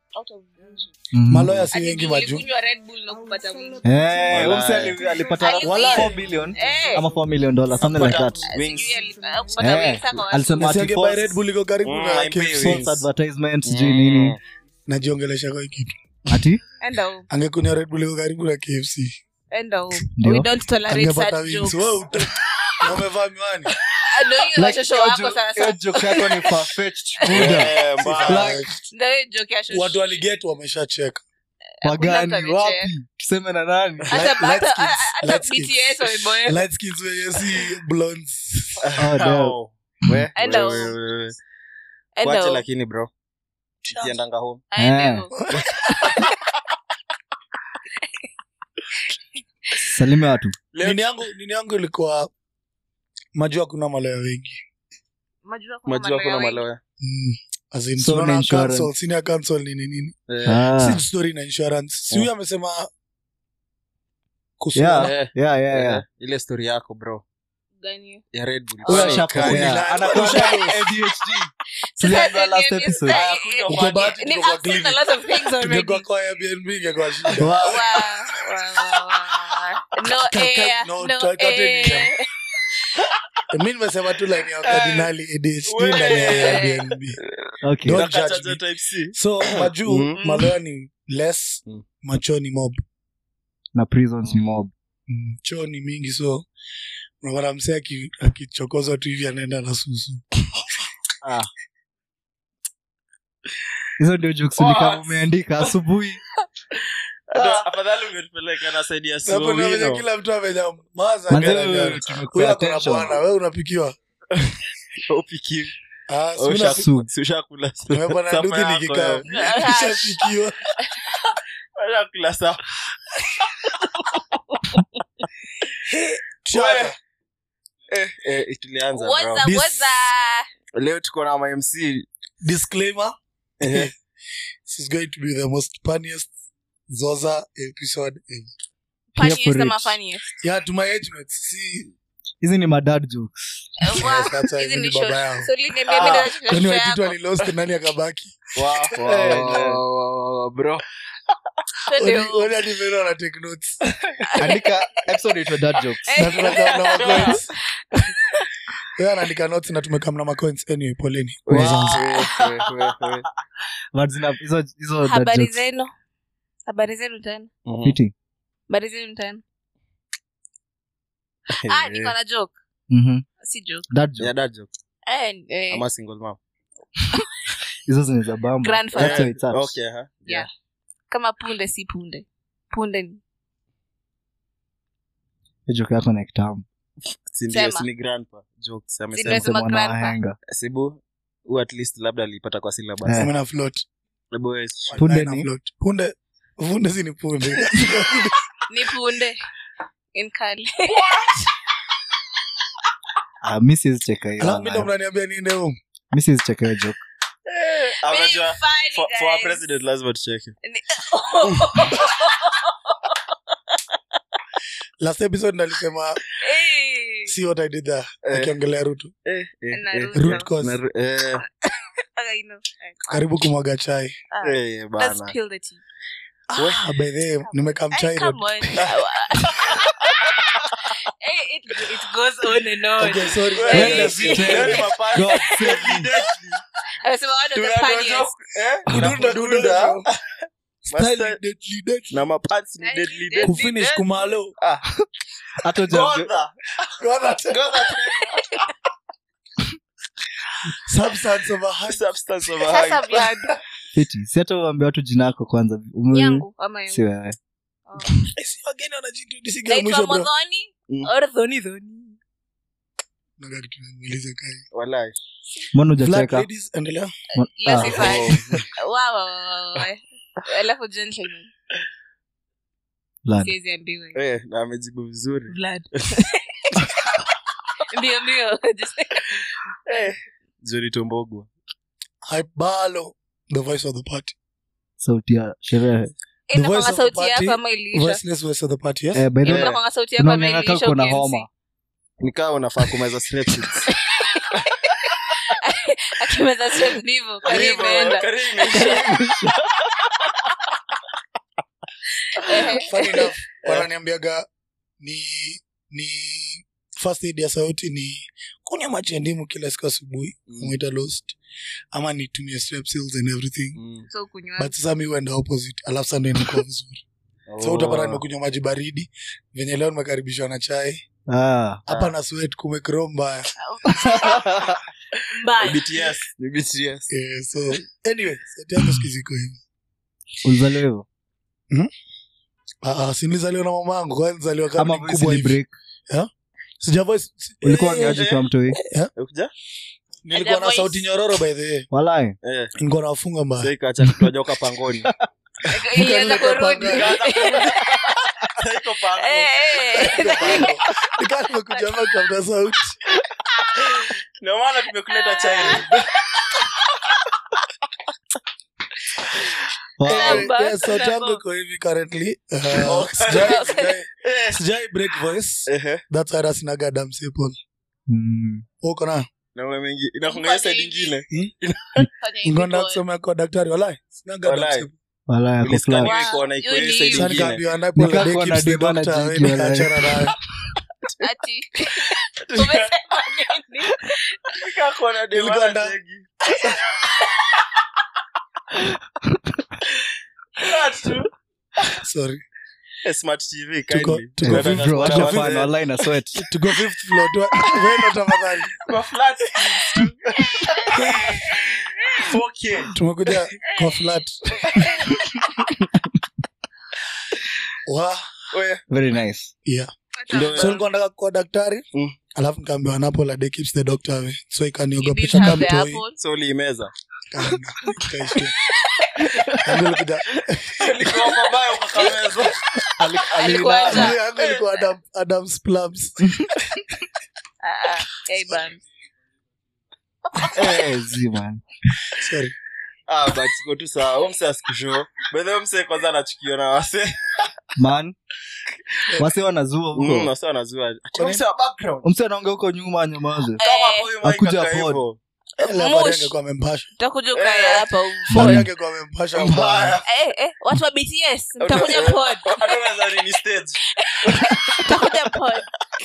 out of bullshit. Mhm. maloya si Ati wengi maju nilikunywa Red Bull na kupata wingi. Eh, Wala. Umse ali- alipata Alipata- 4 billion Eh. ama 4 million dollars something like that Wings. Sijui ali- ah, kupata Eh, wingi sasa kwa alisema ati Nasiange by false- Red Bull iko karibu Mm, na haimpi KFC. wings. false advertisement sijui nini najiongelesha kwa hii kitu ati Enda home. angekunywa Red Bull iko karibu na KFC Enda home. Ndio. We don't tolerate angepata such wings jokes. Wewe uta- na umevaa miwani Ah, ndio hiyo Like, shosho hiyo wako jo- sana hiyo sana. joke yako ni far-fetched, Buddha. Eh, mbaya. Like, Ndio hiyo joke ya shosho. watu waliget wameshacheka wagani mtu wapi amecheka. tuseme na nani Hata- Light- hata- light skins, hata light skins. BTS wameboeka. light skins wenye si blondes Oh, damn. Au. We, Enda we, home. we, we. Enda Wache home. lakini bro kiendanga home Aende Eh. home. salime watu nini yangu nini yangu ilikuwa majua kuna maloya wengi Majua kuna majua kuna malaya wengi. maloya mm. As in, So tunaona ni insurance. council, senior council nini nini Eh, Ah. si story na insurance si huyu amesema kuhusu- Yeah. eh, yeah yeah yeah eh, ile story yako bro Gani hiyo? ya red bull huyo Oh, ashapokea kali. anakuwa Usha- ADHD Sasa Tuliambiwa ni- last ni- episode. ni- Ah, kunywa ni- Uko bahati ni- tuko kwa I've said a clinic. lot of things already. tungekuwa kwa Airbnb ingekuwa shida Wa- Wow, wow, wow, wow. No Ka- ka- air, no, no ta- kateni air. mi nimesema tu line ya kardinali ADHD ndani ya Airbnb okay Don't Unakacha judge me. jo type C. so majuu Mm. maloya ni less Mm. macho ni mob na prisons ni mob mm. choo ni mingi so unapata msee aki- akichokozwa tu hivi anaenda na susu hizo ndio jokes ni kama umeandika asubuhi Hata afadhali ungetupeleka na side ya Hapo ndio venye Sowino. kila mtu amenyamaza Manze, gara gara. tumekupea Huyu ako na attention. bwana we unapikiwa Upiki. Ah, si Usha- una- Su- si ushakula Nimepanda sapa nduki yako, nikikaa eh. Nishapikiwa. Ushakula sapa. Chana. Eh, eh, tulianza bro. Waza, This- waza. leo tuko na mamc disclaimer Eh. this is going to be the most funniest zoza episode ever. Funniest for ama it. funniest? yeah to my age mates see hizi ni madad jokes Eh, wa- Yes, that's why hizi mimi ni ni baba short. yao. So, liniambia Ah, mimi ndio kwani shosho waititu yako. alilost nani akabaki Wow, wow, Eh, wow, wow, wow, wow, bro Twende Wali- huko. wali hadi vile wana take notes andika episode itwa dad jokes Eh. na tunakaa na macoins wewe anaandika notes na tumekaa na macoins anyway poleni We- Wow. we- we- we- we. but zina hizo hizo dad habari jokes zenu habari zenu tena Mhm. fiti habari zenu tena ah niko na joke mhm si joke dad Yeah, joke that joke. eh, eh, Ama single mom. hizo zinaweza bamba Grandfather. that's why it's at. Okay, huh? Yeah. kama punde si punde punde ni Hiyo joke yako na kitamu Si ndio, Sema. si ni grandpa jokes amesema Nimesema Sema na grandpa. wahenga sibu hu at least labda alipata kwa syllabus Eh. sema na float Hebu wewe- Punde Wallahi na ni? float. punde punde si ni punde ni punde in kali ah mi siwezi cheka alafu mimi ndo hiyo mnaniambia niende home mi siwezi cheka hiyo joke Ah, Very unajua, funny, for- for our guys. president lazima tucheke Ni- last episode nalisema Eh, see what i did there Eh. akiongelea ruto Eh, eh, Na eh. Ruto. root cause Na Ru- eh, I know. Eh, karibu kumwaga chai ah, eh, let's bana. spill the tea. ah, by the way nimekaa Eh, mchai road come on. Eh, it, it goes on and on. okay sorry Eh, Leo Brenda, ni- si- leo ni mapana. God save Deadly, deadly. Amesema one of the Tunadondoka, funniest. eh, Kudunda, tunakudunda. kudunda. Style Master- deadly, deadly. na mapants ni Deadly, deadly, deadly. deadly, kufinish deadly. kumalo Ah, hata ujaambia- Godha. Godha. Godha. substance of a high Substance of a Sasa high. blood. fiti si hata uambia watu jina yako kwanza Ume- yangu ama yangu. si wewe Oh. Eh, si wageni wanajiintroduce kila naitwa mwisho bro modhoni Mm. or dhoni dhoni Naga kitu inaniuliza kai. Walai. mbona Black ujacheka ladies, endelea Let's Ah, be fine. Oh. Wow, wow, wow, wow. alafu gentleman Vlad. siwezi ambiwa Eh, na amejibu vizuri Vlad. ndio ndio Just- Eh, Johnny Tombogwa. hype balo the voice of the party sauti ya sherehe inakwanga voice of sauti the party, yako ama iliisha voiceless voice of the party yes Eh, by the way, inakwanga sauti yako ama unaonekana iliisha kama uko na ukiansi. homa nikawa unafaa kumeza strepsils. akimeza strep ndivyo karibu Karibu, imeenda karibu imeisha. funny enough wananiambiaga ni ni first aid ya sauti ni kunywa maji ya ndimu kila siku asubuhi Mm. mwita lost ama nitumie strepsils and everything Mm. so kunywa but sasa mi huenda opposite alafu sasa ndo inakuwa vizuri so Oh. utapata nimekunywa maji baridi venye leo nimekaribishwa na chai Ah. hapa na sweat kumekro mbaya mbaya BTS. Ni BTS. yeah, so anyway seti yangu sikiziko hivi Ulizaliwa hivyo? Ah, ah, si nilizaliwa na mama yangu kwa nilizaliwa kama Ama ni voice mkubwa ni hivi break? sijavoice si- ulikuwa eh, ngaji kwa mtoi Ukuja? nilikuwa na voice. sauti nyororo by the way walai Eh, nilikuwa nawafunga mbaya sasa ikacha kutojoka pangoni. ilianza kurudi Sasa iko pango. Eh, eh. nikaa nimekuja hapa kutafuta sauti Ndio maana tumekuleta chai. Wow. Anyway, Namba, yeah, sauti yangu namba. iko hivi currently Uh, Oh. sijai- sijai- Eh. sijai break voice Ehe. that's why sinaga Adam Simple. Mm. uko na Na wewe mengi inakunga side Fanya nyingine. Fanya hivi ngonda boy. kusoma kwa daktari walai sinaga Adam Walai. Simple. walai ako Ulisikia flat. niwe Wow, iko na iko you hiyo need- side Sasa nyingine. nikaambiwa ndapo Nikaa the day kuwa keeps na the deba na doctor, jiki, wewe walai. nikaachana nayo. Ati. Umesema nini? Nikaa kuona demu Nilikuwa ana nda- jegi. Not true. Sorry. Eh, Smart TV Tuko- kindly. tuko Nataka fifth Bro, floor, acha tuko kuona fan, fifth- walai na sweat. tuko fifth floor tu wewe ndo tafadhali kwa flat screens tu. 4K. tumekuja kwa flat wa Oya. very nice yeah Ndio- so nilikuwa nataka kuwa daktari Mm. alafu nikaambiwa napo la day keeps the doctor away so You ikaniogopesha didn't kama have the mtoi apple. So uliimeza. Ikaishia. Yangu ilikuja- Ilikuwa mabaya ukakamezwa. Alikuwa acha. yangu- yangu ilikuwa Adam- Adam's plums Ah, ah. Hey, bam. Eh, zi, man. sorry Ah, but iko tu sawa. Huyo msee asikushow. By the way, msee kwanza anachukiwa na wase. man wase wanazua Mm, huko wase wanazua. Ati Kwa msee wa background. mse anaongea huko nyuma anyamaze Kama Eh, huyu Mike Akuja akaa pod. hivyo. Lafari Mush. angekuwa amempasha Utakuja ukae Eh. hapa u- Lafari angekuwa amempasha mbaya Mbaya. Eh, eh, watu wa bts mtakuja pod Hata unaweza nini stage. mtakuja pod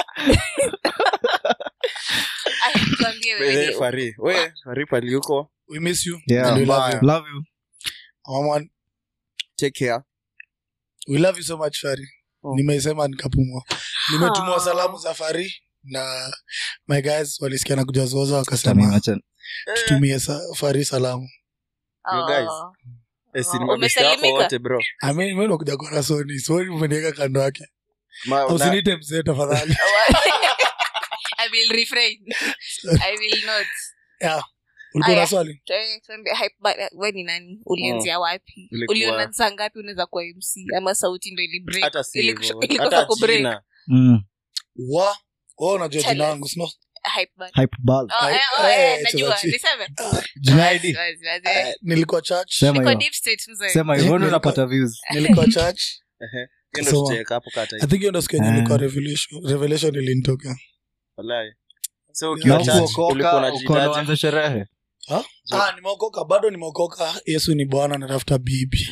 Ay, tuambie By the way, wewe. Fari. We, Fari pali yuko. we miss you Yeah. and we love Mbaya. you love you Mama, Take care. we love you so much fari Oh. nimeisema nikapumua nimetumwa Ah. salamu za fari na my guys walisikia na kujazoza Tami, wakasema acha- tutumie sa, fari salamu You guys. Oh. Eh, si Oh, ni mabeshte wako umesalimika? wote bro. amenimenokuja kona soni soni umeniweka kando yake Ma- na- usinite mzee tafadhali I will refrain. I will not. ulikuwa na Aya. swali Tuambie- tuambie, hype ba- we ni nani ulianzia wapi Ilikuwa- uliona saa ngapi unaweza kuwa mc ama sauti ndo ili break? hata si Ili- hivyo. ilikosa Hata kubreak. jina. Mm. wa wa unajua Tell jina us. langu sino Hype band. Hype ball. Oh, eh, oh, Eh, eh, eh, najua. tunachi- Niseme? Jina Wazi, ID. wazi, wazi. Eh, nilikuwa church Sema Niko hiyo. deep state, mzee. sema hivyo ndo Nilikuwa- unapata views nilikuwa church Ehe. Hiyo ndo So, tutaweka hapo kata i think hiyo ndo siku yenye Ah. nilikuwa revelation revelation ilinitokea Wallahi. So Na ukiwa na church, church ulikuwa kuokoka unajitaja ukonaanza sherehe ah nimeokoka bado nimeokoka yesu ni bwana natafuta bibi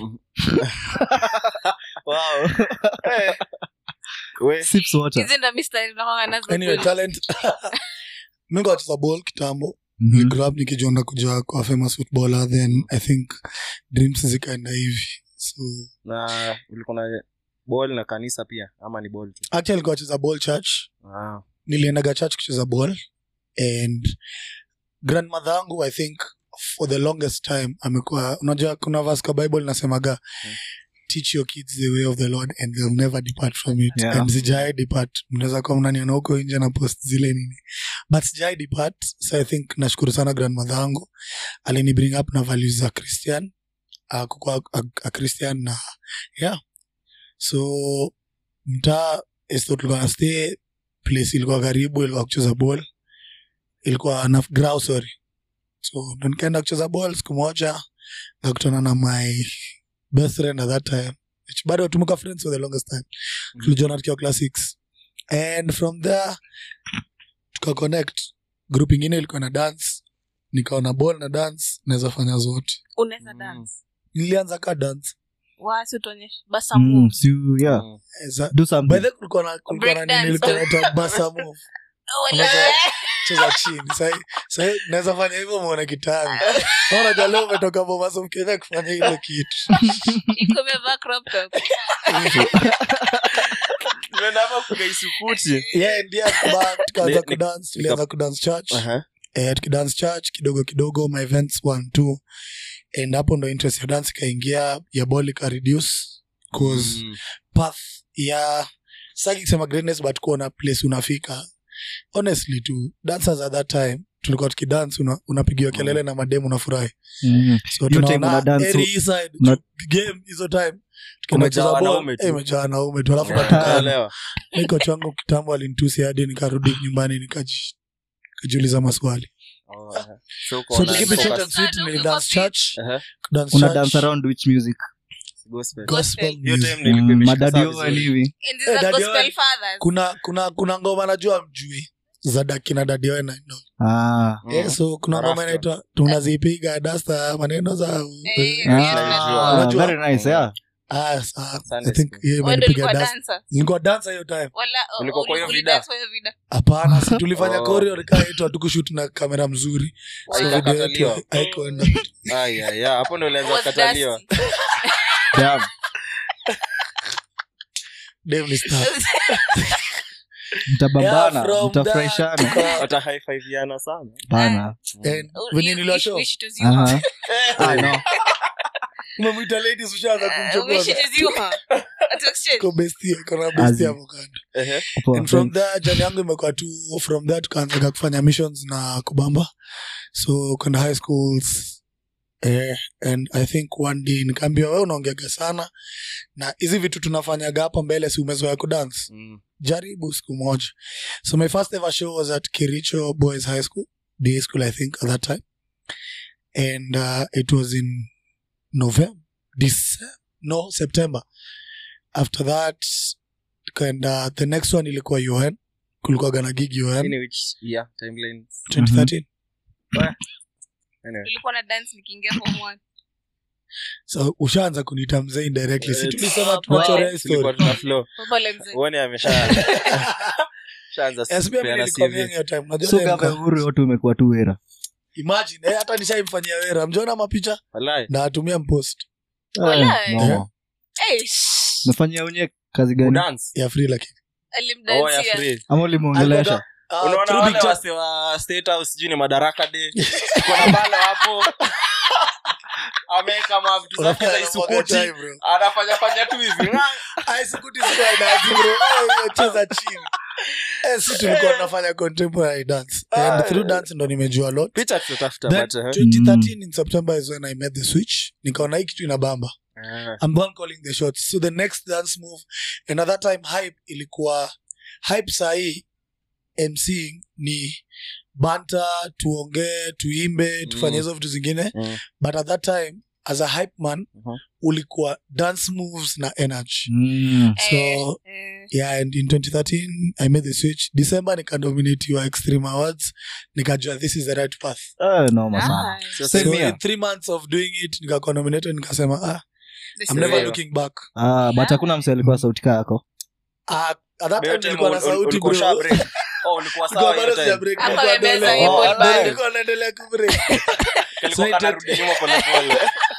wow. Eh. We, Sips water. Hizi ndo mistari nakwanga nazo anyway kweli. talent mingo wacheza ball kitambo Mhm. nigrab nikijonda kuja kwa famous footballer then i think dreams zikaenda hivi so na ulikuwa na ball na kanisa pia ama ni ball tu actually nilikuwa nacheza ball church ah. niliendaga church kucheza ball and grandmother yangu i think for the longest time amekuwa unajua kuna verse kwa bible nasemaga Mm. teach your kids the way of the lord and they'll never depart from it Yeah. and sijai depart mnaweza kuwa mnaniona huko nje na post zile nini but sijai depart so i think nashukuru sana grandmother yangu alini bring up na values za christian uh, kukua a, a christian na yeah so mtaa esto tulikuwa na stay place ilikuwa karibu ilikuwa kucheza ball ilikuwa na grau sorry so ndo nikaenda kucheza ball siku moja nakutana na my best friend at that time which bado tumekuwa friends for the longest time Mhm. tulijuana tukiwa class six and from there tukaconnect group ingine ilikuwa na dance nikaona ball na dance naweza fanya zote unaweza Mm. dance nilianza ka dance wasi utuonyeshe Mm, basamu so, yeah. Mm. Eh, za- Do something. by the way, kulikuwa na kulikuwa na Breakdance. nini ilikuwa inaitwa basa move Unaweza cheza chini sahi sahi naweza fanya hivyo muone kitangu unajua leo umetoka Bomaso mkenya kufanya ile kitu iko imevaa crop top Tumeenda hapa kugaisukuti yeah ndia ba tukaanza Ni- ni- kudance tulianza kudance church Aha. eh tukidance church kidogo kidogo my events one two and hapo ndo interest ya dance ikaingia ya ball ika reduce cause Mm. path ya saki kusema greatness but kuona place unafika honestly tu dancers at that time tulikuwa tukidance una, unapigiwa kelele na mademu unafurahi Mm. so Hiyo time tunaona una dance, area so- hii side, una- game hizo time tukienda Kumejaa kucheza ball, wanaume tu. eh, imejaa wanaume tu alafu Yeah, natoka naelewa. niko changu kitambo alinitusi hadi nikarudi nyumbani nikaji- nikajiuliza maswali Oh, aha. So uko so na- to keep it focus. short and sweet Ah, ni no, dance focus. church Aha. dance una church, dance around which music Gospel. gospel Hiyo music. time ndio ilikuwa Mm, imeshika madadi sana Owen vizuri. hivi And these Eh, are Daddy gospel Owen. fathers kuna kuna kuna ngoma najua mjui za dakina dadiwena no. ah. Mm. yeah, so kuna Rasta. ngoma inaitwa tunazipiga dasta maneno za Eh, Ah, Unajua? very nice yeah ah, sa- Sunday I think school. hiyo Wewe ndio imenipiga ulikuwa dasta dancer nilikuwa dansa hiyo time wala oh, Ulikuwa kwa hiyo uli- vida? ulidance kwa hiyo vida hapana si tulifanya Oh. koreo nikaitwa tukushut na kamera mzuri so video yetu Haikakataliwa. haikuenda Ai, ai, ai, hapo ndo ulianza Was kukataliwa dusty. Damn. Dem ni star. mtabambana Yeah, from mtafurahishana that tuka- hata high-five-iana sana pana and Oh, venye you- niliwashow, you wish it was you. Aha. Ah, no. umemwita ladies ushaanza Uh, wish it kumchokoza was you, huh? At exchange. Iko bestie, iko na bestie Azi. hapo kando. Ehe. Poa, and from thanks. there jani yangu imekuwa tu from there tukaanzaga kufanya missions na kubamba so kwenda high schools eh, and i think one day nikaambia we unaongeaga sana na hizi vitu tunafanyaga hapa mbele si umezoea kudance Mm. jaribu siku moja so my first ever show was at kiricho boys high school day school i think at that time and uh, it was in november December, no september after that tukaenda the next one ilikuwa un kulikuwaga na gig un Lakini which year, timeline? 2013 Anyway. Nilikuwa na dance nikiingia form one. so ushaanza kunita mzee indirectly si Eh, tulisema oh, tunachorea boy. Tulikuwa story tuna flow. Papa le mzee. Uone amesha- shaanza Yes, pia mimi kupeana nilikuwa CV. young hiyo time Unajua so time kama ka- uhuru yote umekuwa tu wera imagine eh, hata nishaimfanyia wera mjona mapicha Walai. na atumia mpost Walai. Eh, mama. Eh, shh. umefanyia unye kazi gani Udance. ya free lakini Oh, ya Alimdansia. free. ama ulimuongelesha Ah, unaona through wale picture- wase wa state house sijui ni madaraka day kuna bale hapo ameweka mavitu zake za Unafanya isukuti mwaga chai, bro. anafanya fanya tu hivi Ah, isukuti sikuwa dance, bro. Eh, hiyo cheza chini Eh, si tulikuwa tunafanya contemporary dance and Ah. through dance ndo nimejua a lot picha tutatafuta Then, but, uh, 2013 in september is when i made the switch nikaona hii kitu inabamba ah, I'm the one calling the shots. So the next dance move, and at that time hype ilikuwa hype sahii MCing ni banta, tuongee, tuimbe, tufanye Mm. hizo vitu zingine. Mm. But at that time as a hype man Mhm. ulikuwa dance moves na energy. Mm. So Eh, eh. yeah, and in 2013 I made the switch. December nikadominate your extreme awards. Nikajua this is the right path. Eh, noma sana Nice. so Same So here. in three months of doing it nikakuwa nominated nikasema ah, This I'm is never it. looking back. Ah, but hakuna mse alikuwa sauti kaa yako Ah, at that time yote nilikuwa na ul- ul- sauti ulikuwa bro. usha break. Oh, ulikuwa sawa Nilikuwa hiyo bado time. sija break, Hapo nilikuwa amemeza dole. hiyo Oh, ball bado bag. nilikuwa naendelea kubreak. Kalikuwa So it- kanarudi nyuma polepole.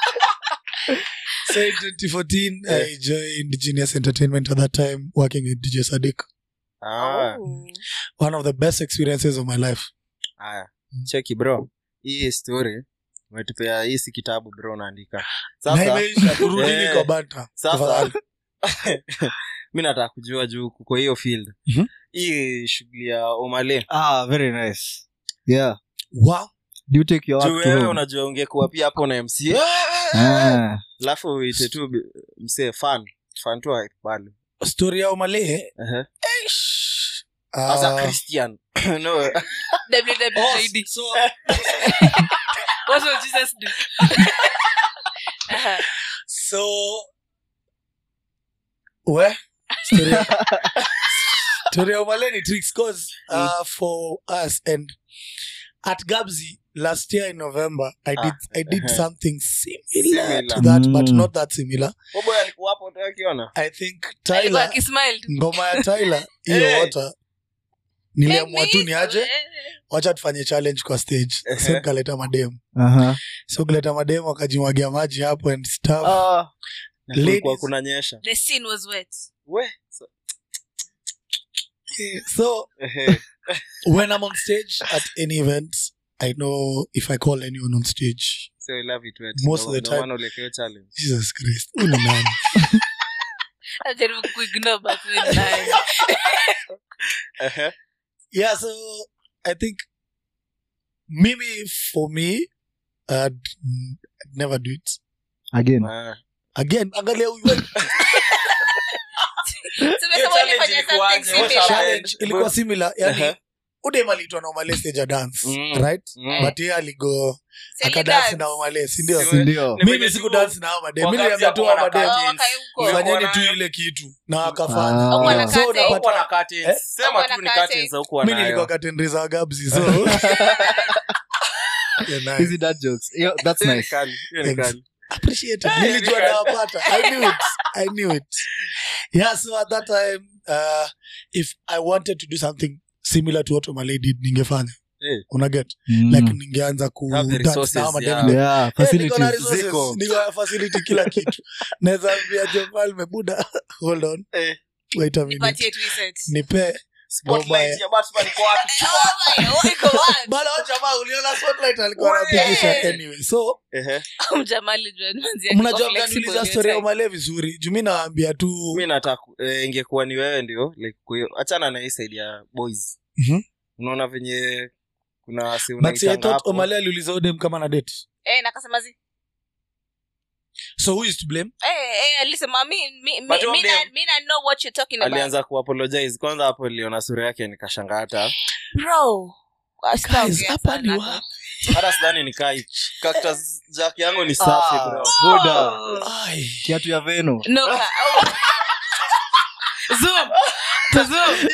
So in 2014 Yeah. I joined Genius Entertainment at that time working with DJ Sadiq. Ah, Oh. One of the best experiences of my life. haya. cheki bro hii story umetupea hii si kitabu bro unaandika Na sasa imeisha turudini Eh, kwa banta. sasa Tafadhali. mi nataka kujua juu kuko hiyo field Mhm. hii shughuli ya omale ah very nice yeah Wow. do you take your juu work to wewe home unajua ungekuwa pia hapo na mc ah alafu uite tu bi- msee fan fan tu akubali Story ya Omale. Ehe. ah, as a christian no WWJD. oh, so What will Jesus do? Aha. so we story ya- story ya Omale ni tricks cause uh, for us and at gabzi last year in november i Ah, did i did uh-huh. something similar, Similar. to that but Mm. not that similar Boboy alikuwa hapo tu akiona i think alikuwa tyler akismile tu. ngoma ya tyler hiyo Hey. wota niliamua tu Make me- niaje wacha tufanye challenge kwa stage Ehe. so kaleta mademu Aha. so kuleta mademu wakajimwagia maji hapo and stuff Ah. Na Ladies. kulikuwa kunanyesha the scene was wet we so- so ehe. when i'm on stage at any event i know if i call anyone on stage So I love it wet. Most No- of the no time- maana ulekewe challenge. jesus christ huyu ni nani ajaribu kuignore but we naye. Ehe. yeah so i think mimi for me i'd never do it again Ah. again angalia huyu Tumesema Hiyo challenge ulifanya ilikuwaje? something What similar. challenge ilikuwa similar yani Ehe. udem aliitwa na omale stage ya dance Mm. right Mm. but yeye aligo Seli akadansi dance. na omale sindio Si- sindio Ni mimi venye siku tu- dance na omade mi wakati niliambia tu hapo omade wanakaa Oh, jeans. wakae huko. Umekuwa fanyeni tu nayo? ile kitu na Ah. wakafanya Hakuwa na so curtain. unapata Hukuwa na curtains. Eh? Sema Hakuwa tu na ni curtains. curtains haukuwa mi nayo. nilikuwa katendreza wa gabzi so Yeah, nice. hizi dad jokes Yo, that's Hiyo ni nice kali, hiyo ni Thanks. kali. appreciate it. Eh, nilijua yeah. nawapata i knew it i knew it yeah so at that time uh, if i wanted to do something similar to what Omale did ningefanya Eh. unaget Mm. like ningeanza ku Have the dance resources, na hao mademu. yeah. yeah Eh, niko na facilities resources, Ziko. niko na facility kila kitu naweza ambia jofalme buda hold on Eh. wait a minute Nipatie tu set. nipe Spotlight ya Batman iko wapi? Oh my, oh, iko wapi? bala wa jamaa uliona spotlight alikuwa Wee. anapigisha anyway so Ehe. Mjamaa alijua manzi yake mnajua iko flexible mkaniuliza hiyo story ya time. umale vizuri juu mi nawaambia tu mi nataka eh, ingekuwa ni wewe ndio like kuyo achana na hii side ya boys Mhm. unaona venye kuna si but see, I unaitanga thought hapo omale aliuliza udem kama na date Eh, nakasema zi so who is to blame Eh, eh, alisema mi mi mi But mi one na day- mi na know what you're talking about. alianza kuapologize kwanza hapo niliona sura yake nikashanga hata Bro. Guys, Sitaongea hapa ni sana. wapi? hata sidhani nikai cactus jack yangu ni safi Ah, bro buda Ai. kiatu ya veno No, ka- oh. Zoom. To zoom.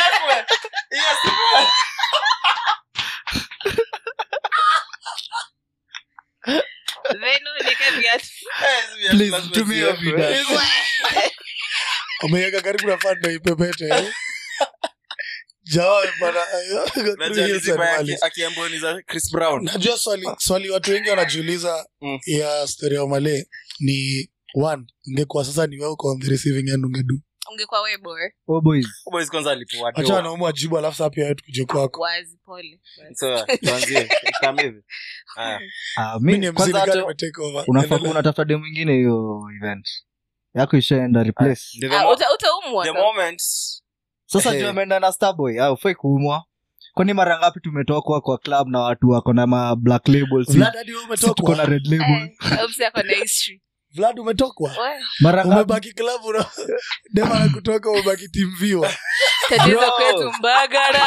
Veno nika viatu. Please, tumia hiyo video. umeweka karibu na fando ipepete eh? Jawa bana, eh, Unajua Hills alizipa and aki- Valleys. akiamboniza chris brown najua swali swali watu wengi wanajiuliza Mm. ya story ya umale ni one ingekuwa sasa ni wewe uko on the receiving end ungedu ungekuwa we boy oh boys boys kwanza alipoa acha wanaume wajibu alafu saa pia wewe tukuje kwako wazi pole so tuanzie kama hivi haya ah, mi mi ni kwanza mzidi hata nime take over unafaa Endelea. unatafuta dem mwingine hiyo event yako ishaenda replace The Ah, mo- uta- utaumwa the tu. moment sasa Eh. juu ameenda na starboy au ufai kuumwa kwani mara ngapi tumetokwa kwa club na watu wako na ma black labels si, Vlad hadi wewe si tuko na umetokwa red label Eh, Obsi ako na history. Vlad umetokwa We, mara ngapi umebaki klabu na dema na kutoka umebaki timviwa tatizo Bro. kwetu mbagara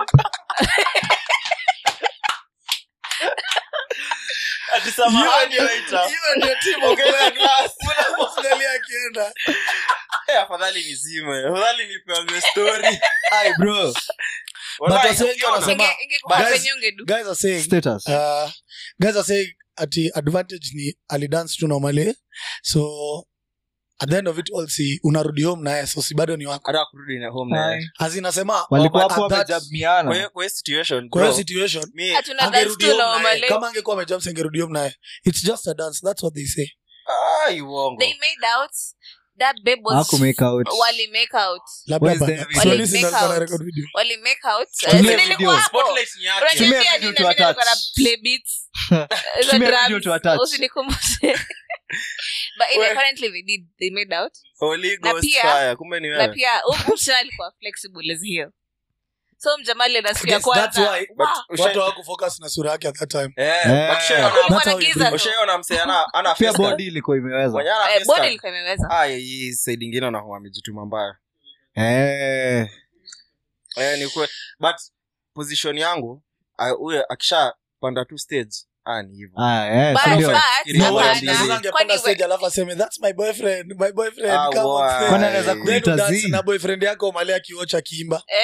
ati samahani waiter. hiyo ndio timu Ongeza glass. angalia akienda Eh, afadhali nizime afadhali nipeange story Ai, bro Wallahi, wase wengi ukiona- wanasema- Inge- ingekuwa Guys- penye ungedu. guys are saying status uh, guys are saying ati advantage ni alidance tu normally so at the end of it all si unarudi home naye so si bado ni wako hata kurudi na home naye. Ai. azinasema walikuwa at hapo that- Kwa wamejamiana hiyo- kwa hiyo situation, kwa hiyo bro, situation mi- Hatuna dance angerudi tu home na naye Omale. kama angekuwa amejump angerudi home naye it's just a dance that's what they say Ai, uongo. They made out. That babe was- Haku make out. wali make out. labda Where's bana. the So video? listen, Make alikuwa na out. record video Wali make out. Tumia Eh, si video. nilikuwa hapo. Spotlight ni yake. Unajua Tumia pia video nini tu na mimi nilikuwa na attach. play beats. Hizo Tumia drums. video tu attach. Usinikumbushe. But anyway, We- currently they did. They made out. Holy Na Ghost pia- fire, kumbe ni na wewe. pia huyu msichana alikuwa flexible as hiyo so mjamali na siku ya Yes, that's kwanza why, Wow. but- watu hawakufocus na sura yake at that time Eh, Eh. but ushaiona- Kulikuwa That's na how you giza do tu. ushaiona msee ana- ana pia face card? bodi ilikuwa imeweza Mwenye ana Eh, face body card. ilikuwa imeweza Ah, hii side ingine anakuwa amejituma mbaya Eh. eh, ni kwe but position yangu ah, huyo akishapanda tu stage ah, ni hivyo Ah, eh, But- si ndio? but- Fikiria No, Hapana. wait, hapana. sasa Kwani angepanda we- stage alafu aseme that's my boyfriend my boyfriend Ah, come on wow. stage." Kwani anaweza Then Then kuita udance zi na boyfriend yako umale akiocha akiimba eh,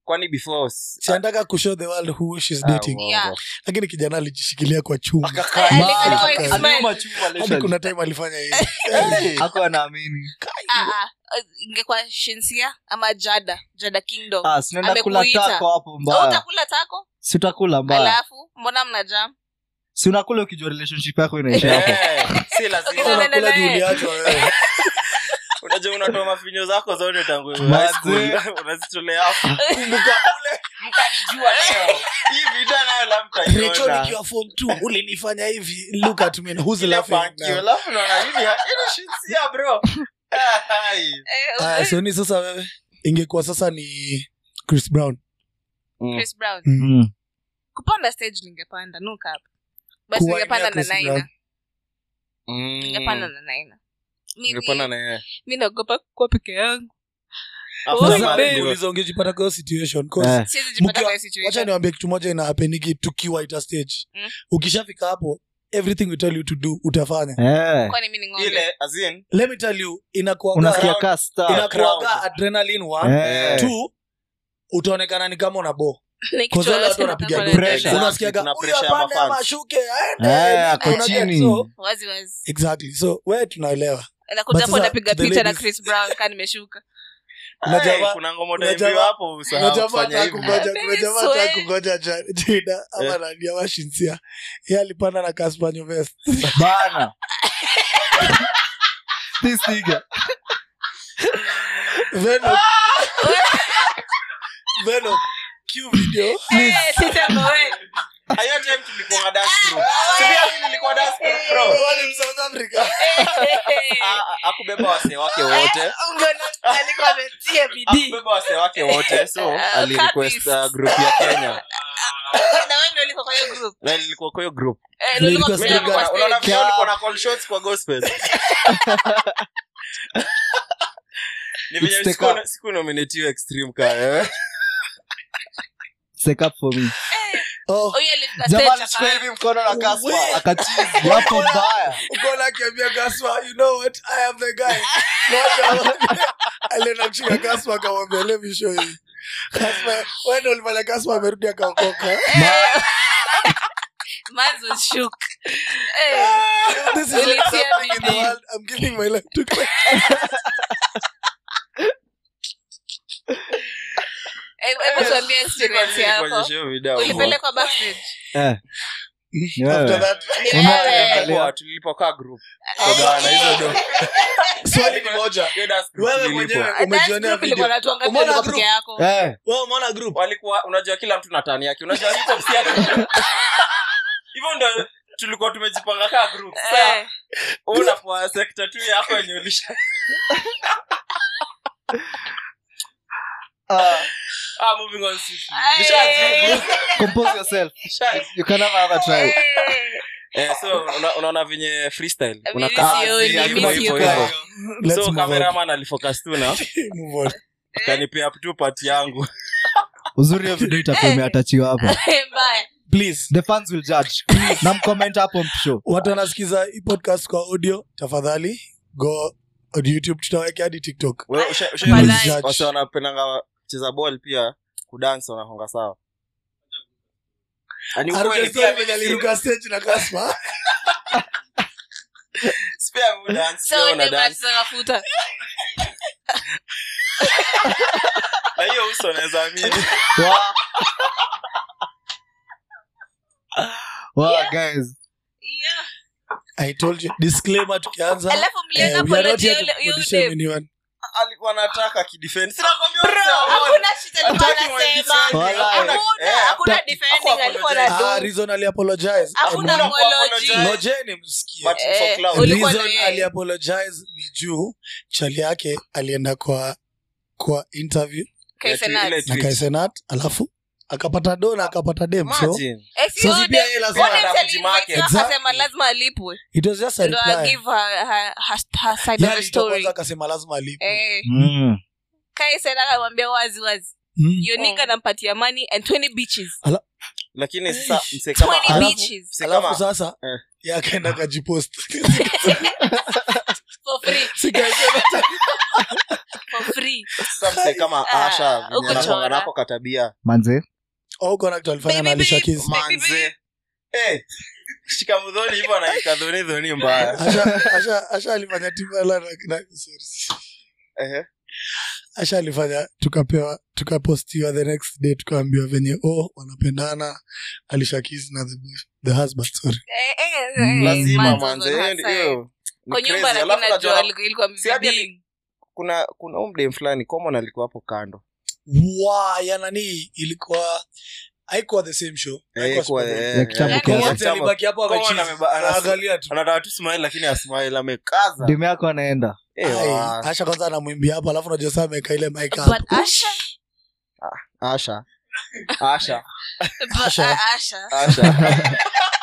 kwani before s- sianataka kushow the world who she's Ah, dating uongo. Yeah. lakini kijana alijishikilia kwa chuma Akakaa. Eh, Ma- alikuwa Aka- X-Men. Aliuma chuma, hadi literally. kuna time alifanya hivi Hey. Hakuwa anaamini Ah, ah, eh, ingekuwa shinsia ama jada jada kingdom Ah, si unaenda kula Amekuita. tako hapo So mbaya utakula tako si utakula mbaya alafu mbona mna jam si unakula ukijua relationship yako inaisha hapo Eh, si lazima Unaenda unakula naye. juu uliachwa wewe unajua unatoa mafinyo zako zote tangu high Manze. school. unazitolea hapo mkanijua leo hii vida nayo la Rachel mtaiona nikiwa form 2 ulinifanya hivi look at me who's Ile laughing fankio, now? alafu naona hii ni- hii ni shinsia, bro Ah, hai. Eh, Aya, so ni sasa wewe ingekuwa sasa ni chris brown Chris Brown Mm. kupanda stage ningepanda no cap but Kuwainia ningepanda na Chris naina Brown. Mm. ningepanda na naina Ningepanda na yeye. mi naogopa kuwa peke yangu After Oh, the babe. marriage, Sasa bro. uliza ungejipata kwa hiyo situation 'cause Eh. siwezi jipata Mkiwa- kwa hiyo wacha situation niwambie kitu moja inahapeniki tukiwa ita stage Mm. ukishafika hapo everything we tell you to do utafanya Eh. kwani mi ni ng'ombe ile as in, let me tell you inakuwaga unasikia Crowd- ka star. inakuwaga crowd. adrenaline one Eh. two utaonekana ni kama una bo Nikichora Kwa wale watu tena wanapiga kama drum. na- Pressure. unasikiaga Kuna huyu pressure ya apande mafans." ama ashuke aende Eh, ako Una get- chini. so, wazi wazi exactly so we tunaelewa nakuja But hapo sasa, napiga the picha na ladies- Chris Brown kaa nimeshuka Kuna Hey, jamaa- kuna ngoma kuna utaimbiwa jamaa- hapo usahau kuna jamaa kufanya hataka hivi. kungoja- kuna jamaa Swear. hataka kungoja ja- jina ama Eh. nani ama shinsia ye alipanda na kaspanyo vest bana this nigga Venom. Venom. Cue video. Eh, sisema we. Ah, hiyo time tulikuwa dance group. Si pia mimi nilikuwa dance group, bro. Wale South Africa. Ah, ah, akubeba wasee wake wote Ungeona alikuwa ametia bidii akubeba wasee wake wote so Ah, alirequest kabisa. uh, group ya kenya na wewe ndio ulikuwa kwa hiyo group na nilikuwa kwa hiyo group Eh, ndio ulikuwa Nilikuwa kwa sijui kwa Unaona- unaona stage. vile ulikuwa na call shots kwa gospel ni venye It's the siku- cup. siku nominatiwa extreme ka wewe Take up for me Oh, Huyo alifika jamaa stage alichukua aka- hivi mkono na We- kaspa akachizi hapo mbaya uko na akiambia Gaspa, you know what? I am the guy. Moja- alienda kushika Gaspa akamwambia, let me show you. Gaspa, wewe ndio ulifanya Gaspa amerudi akaokoka. Mans was shook. Eh, This is what's Ulitia happening in the bidii. world. I'm giving my life to Christ. eh, hebu tuambie experience yako Kuonyesha hiyo video. ulipelekwa backstage eh ni wewe. After that, Ni Unaona- wewe. Tulipokuwa- tulipokaa group Tugawana hizo do swali ni moja. Hiyo dance group Wewe tulilipwa. mwenyewe Dance umejionea group ilikuwa video. na watu wangapi Umeona ulikuwa group? peke yako eh Wewe umeona group? walikuwa unajua kila mtu na tani yake unajua hip hop si ati- hivyo ndo tulikuwa tumejipanga kaa group sasa Eh, wewe unapoa sekta tu yako yenye ulisha ah, ah moving on sisi Aye. nishajibu compose yourself nishajibu you can have another try eh. eh so una- unaona venye freestyle Mimi unakaa sioni, hivyo mimi hivyo sioni. hivyo Let's so move on. cameraman alifocus tu na Move on. kanipea tu part yangu uzuri hiyo video itakuwa imeatachiwa hapa Mbaya. Please. the fans will judge na mcomment hapo mshow watu wanasikiza hii podcast kwa audio tafadhali go on youtube tutaweke hadi tiktok Wewe usha- usha- Walai. wase wanapendanga cheza ball pia kudance wanahonga sawa Ani ukweli, Aruke pia story mimi venye si- aliruka stage na kaspa si pia mimi dance, So pia una ndio dance. tunatafuta. na hiyo uso naweza amini wow. wow guys Yeah. i told you disclaimer tukianza alafu mlienda eh, we are not apology here to yule- yule body shame dem. anyone. alikuwa anataka kidefend Sina kwambia Bro, uso wa ball. hakuna shit alikuwa Attacking while anasema. defending. Walai. Hakuna- Hakuna- eh, hakuna haku- defending haku alikuwa apologize. na Ah, do. reason aliapologize Hakuna Hakuna apology. apologize. ngojeni msikie But for Eh, clout. uli- Ulikuwa reason na yeye. aliapologize ni juu chali yake alienda kwa kwa interview Kaisenat. Ile na tweet. kaisenat alafu akapata do na akapata dem so Imagine. Eh, si So huyo si pia dem- yeye lazima huyo dem adapt si market. alimvite, Exactly. akasema lazima alipwe it was just a ndo reply give her, her, her, her side Yeye of the alitoa story kwanza akasema lazima alipe eh, mm. Kaisen akamwambia wazi wazi Mm. yonika Mm. nampatia money and 20 beaches lakini sasa mse kama 20 Alafu- beaches mse alafu kama sasa Eh. ye akaenda kajipost for free Sikaisema- for free sasa mse wase kama Ah, asha huko venye anakuanga chora. nako katabia manze au uko na kitu alifanya na Baby, Alicia baby. Keys manze Eh, shika mdhoni hivyo anaika dhoni dhoni mbaya asha asha asha alifanya Timbaland na, na sorry. Ehe. asha alifanya tukapewa tukapostiwa the next day tukaambiwa venye oh wanapendana Alicia Keys na the, the husband sorry Eh, eh, Mm. eh, lazima man's manze on her hiyo- side. hiyo ni kwa nyumba crazy. lakini Alafu najua unajua, alikuwa- ilikuwa si hadi mzibing. kuna kuna umdem fulani common alikuwa hapo kando wa ya nani ilikuwa haikuwa the same show Haikuwa Eh, kwa- Super Bowl. eh, Ya kitambo eh, kiasi. ya Wote kitambo. alibaki hapo Common amechizi. ameba- anas- Anaangalia tu anataka tu smile lakini asmile amekaza demu yako anaenda Eh, Ai, wa- asha kwanza anamwimbia hapo alafu unajua saa ameweka ile mic hapo But Asha- asha asha but Asha. Asha. asha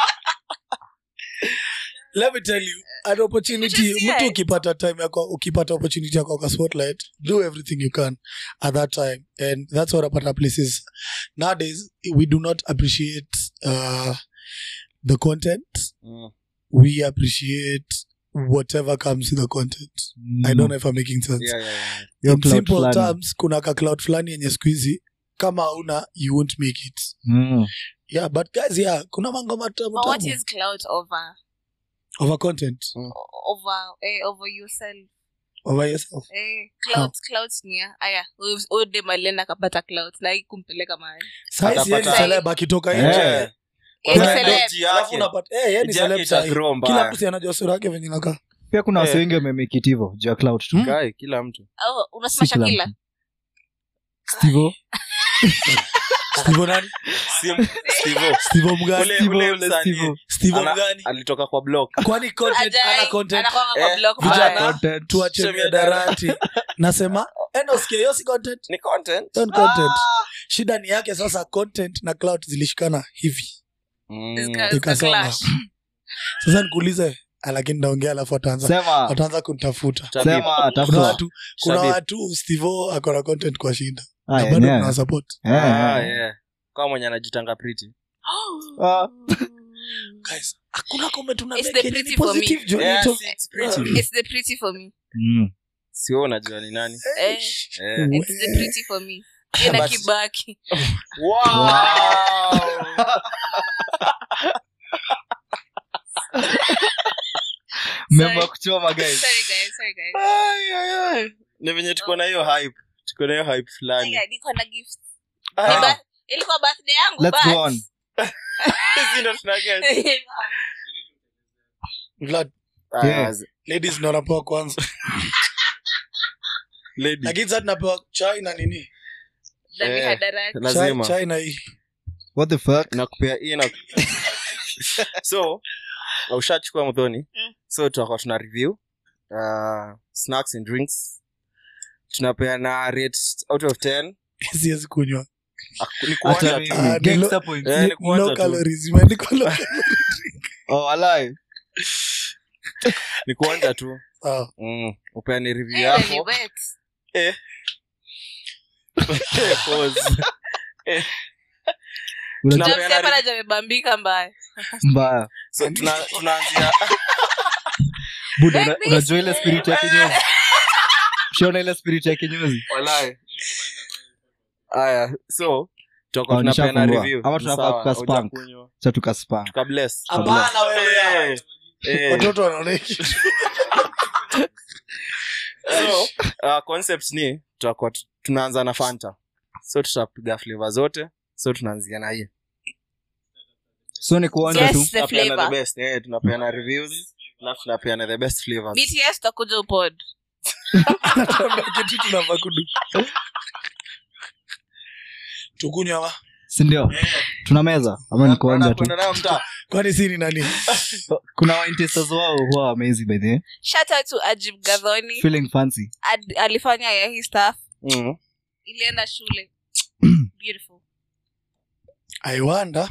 let me tell you an opportunity Just yeah. mtu ukipata time yako ukipata opportunity yako kwa spotlight do everything you can at that time and that's what apata places nowadays we do not appreciate uh, the content Mm. we appreciate whatever comes with the content i don't know if i'm making sense Yeah, yeah, yeah. Hiyo in cloud simple fulani. terms kuna ka cloud fulani yenye siku hizi kama una you won't make it Mm. yeah but guys yeah kuna mangoma tamu But what tamu is cloud over over content over eh, over yourself over yourself eh, clouds clouds ni ya- aya ode malena akapata clouds na hii kumpeleka mahali saisi yeye ni Atapata- celeb akitoka Eh. nje Eh, Eh, Kuna celeb. energy alafu yake. unapata eh yeye ni Energy celeb yake sahi. itagrow mbaya. kila mtu si anajua sura yake venye inakaa pia kuna wase Eh. wengi wamemake it hivyo juu ya cloud tu Hmm? Guy, kila mtu au unasema Si kila shakila mtu. Steve-O. Steve nani Sim- Steve-O. Steve mgani Ule- Steve-O, ule ule msanii. Steve-O. Steve Ana- mgani alitoka kwa block kwani content Ajai, ana content anakuanga kwa Eh, block vijana. mbaya. Content. tuache Shem ya miadarati nasema enda usikie hiyo si content ni content Hiyo ni content shida ni yake sasa content na cloud zilishikana hivi Mm. This guy is the ikasonga clash. sasa nikuulize ah, lakini ndaongea alafu wataanza sema wataanza kunitafuta Tabib. sema kuna tafuta watu kuna Shabib. watu stevo akona content kwa shinda Ah, na bado yeah. tunawasupport Eh, Ah, eh. yeah. kama mwenye anajitanga pretty Ah. guys hakuna comment una It's make the yenye ni pretty for me. positive Johnny Yes, to- it's pretty. It's the pretty for me. Mm. sio unajua ni nani Eh, Eh. it's the pretty for me. Ina But- kibaki. Wow. Memba Sorry. kuchoma guys Sorry guys, sorry guys. Ai, ai, ai. ni venye tuko na hiyo hype tuko na hiyo hype fulani Aya, niko na gift. Ah, Ni ba- ilikuwa birthday yangu Let's but- go on. hizi ndo tuna guess. Vlad, Ah, Yeah. ladies ndo wanapewa kwanza lady. lakini sasa tunapewa chai na nini Na Eh. mihadarati. chai, lazima chai na hii what the fuck nakupea hii na so ushachukua mdhoni Mm. so tutakuwa tuna review uh, snacks and drinks tunapeana rate out of 10 siwezi kunywa Ak- ni hata kuonja mimi tu. Ah, ni gangster lo- point Eh, ni kuonja low tu. calories imeandikwa low oh alive ni kuonja tu Ah, mm. upeane review Eh, ni yako wet. Pause. Unajua Tunapeana James hapa review. anaja amebambika mbaya. mbaya so tuna- tunaanzia buda Like una- this. unajua ile spirit ya kinyozi shaona ile spirit ya kinyozi Walai. aya so tutakuwa Oh, tunapeana nishafungua. review Ama tunafaa Sawa, kukaspank. hujakunywa. cha tukaspa Tukabless. hapana wewe Eh, eh. watoto wanaona kitu so uh, concept ni tutakuwa tu- tunaanza na fanta so tutapiga flavor zote so tunaanzia na hii so ni kuonja tu Yes, the Tunapeana flavor. the best eh, tunapeana reviews alafu tunapeana the best flavors BTS takuja upod. Anatuambia kitu tunafaa kudu tukunywa wa sindio tuna meza ama ni kuonja tu Tunakwenda nayo mtaa. kwani si ni nani kuna waintesters wao huwa amazing by the way. Shout out to Ajib Gadhoni. feeling fancy Ad- alifanya ya hii stuff. Mm. Ilienda shule. Beautiful. i wonder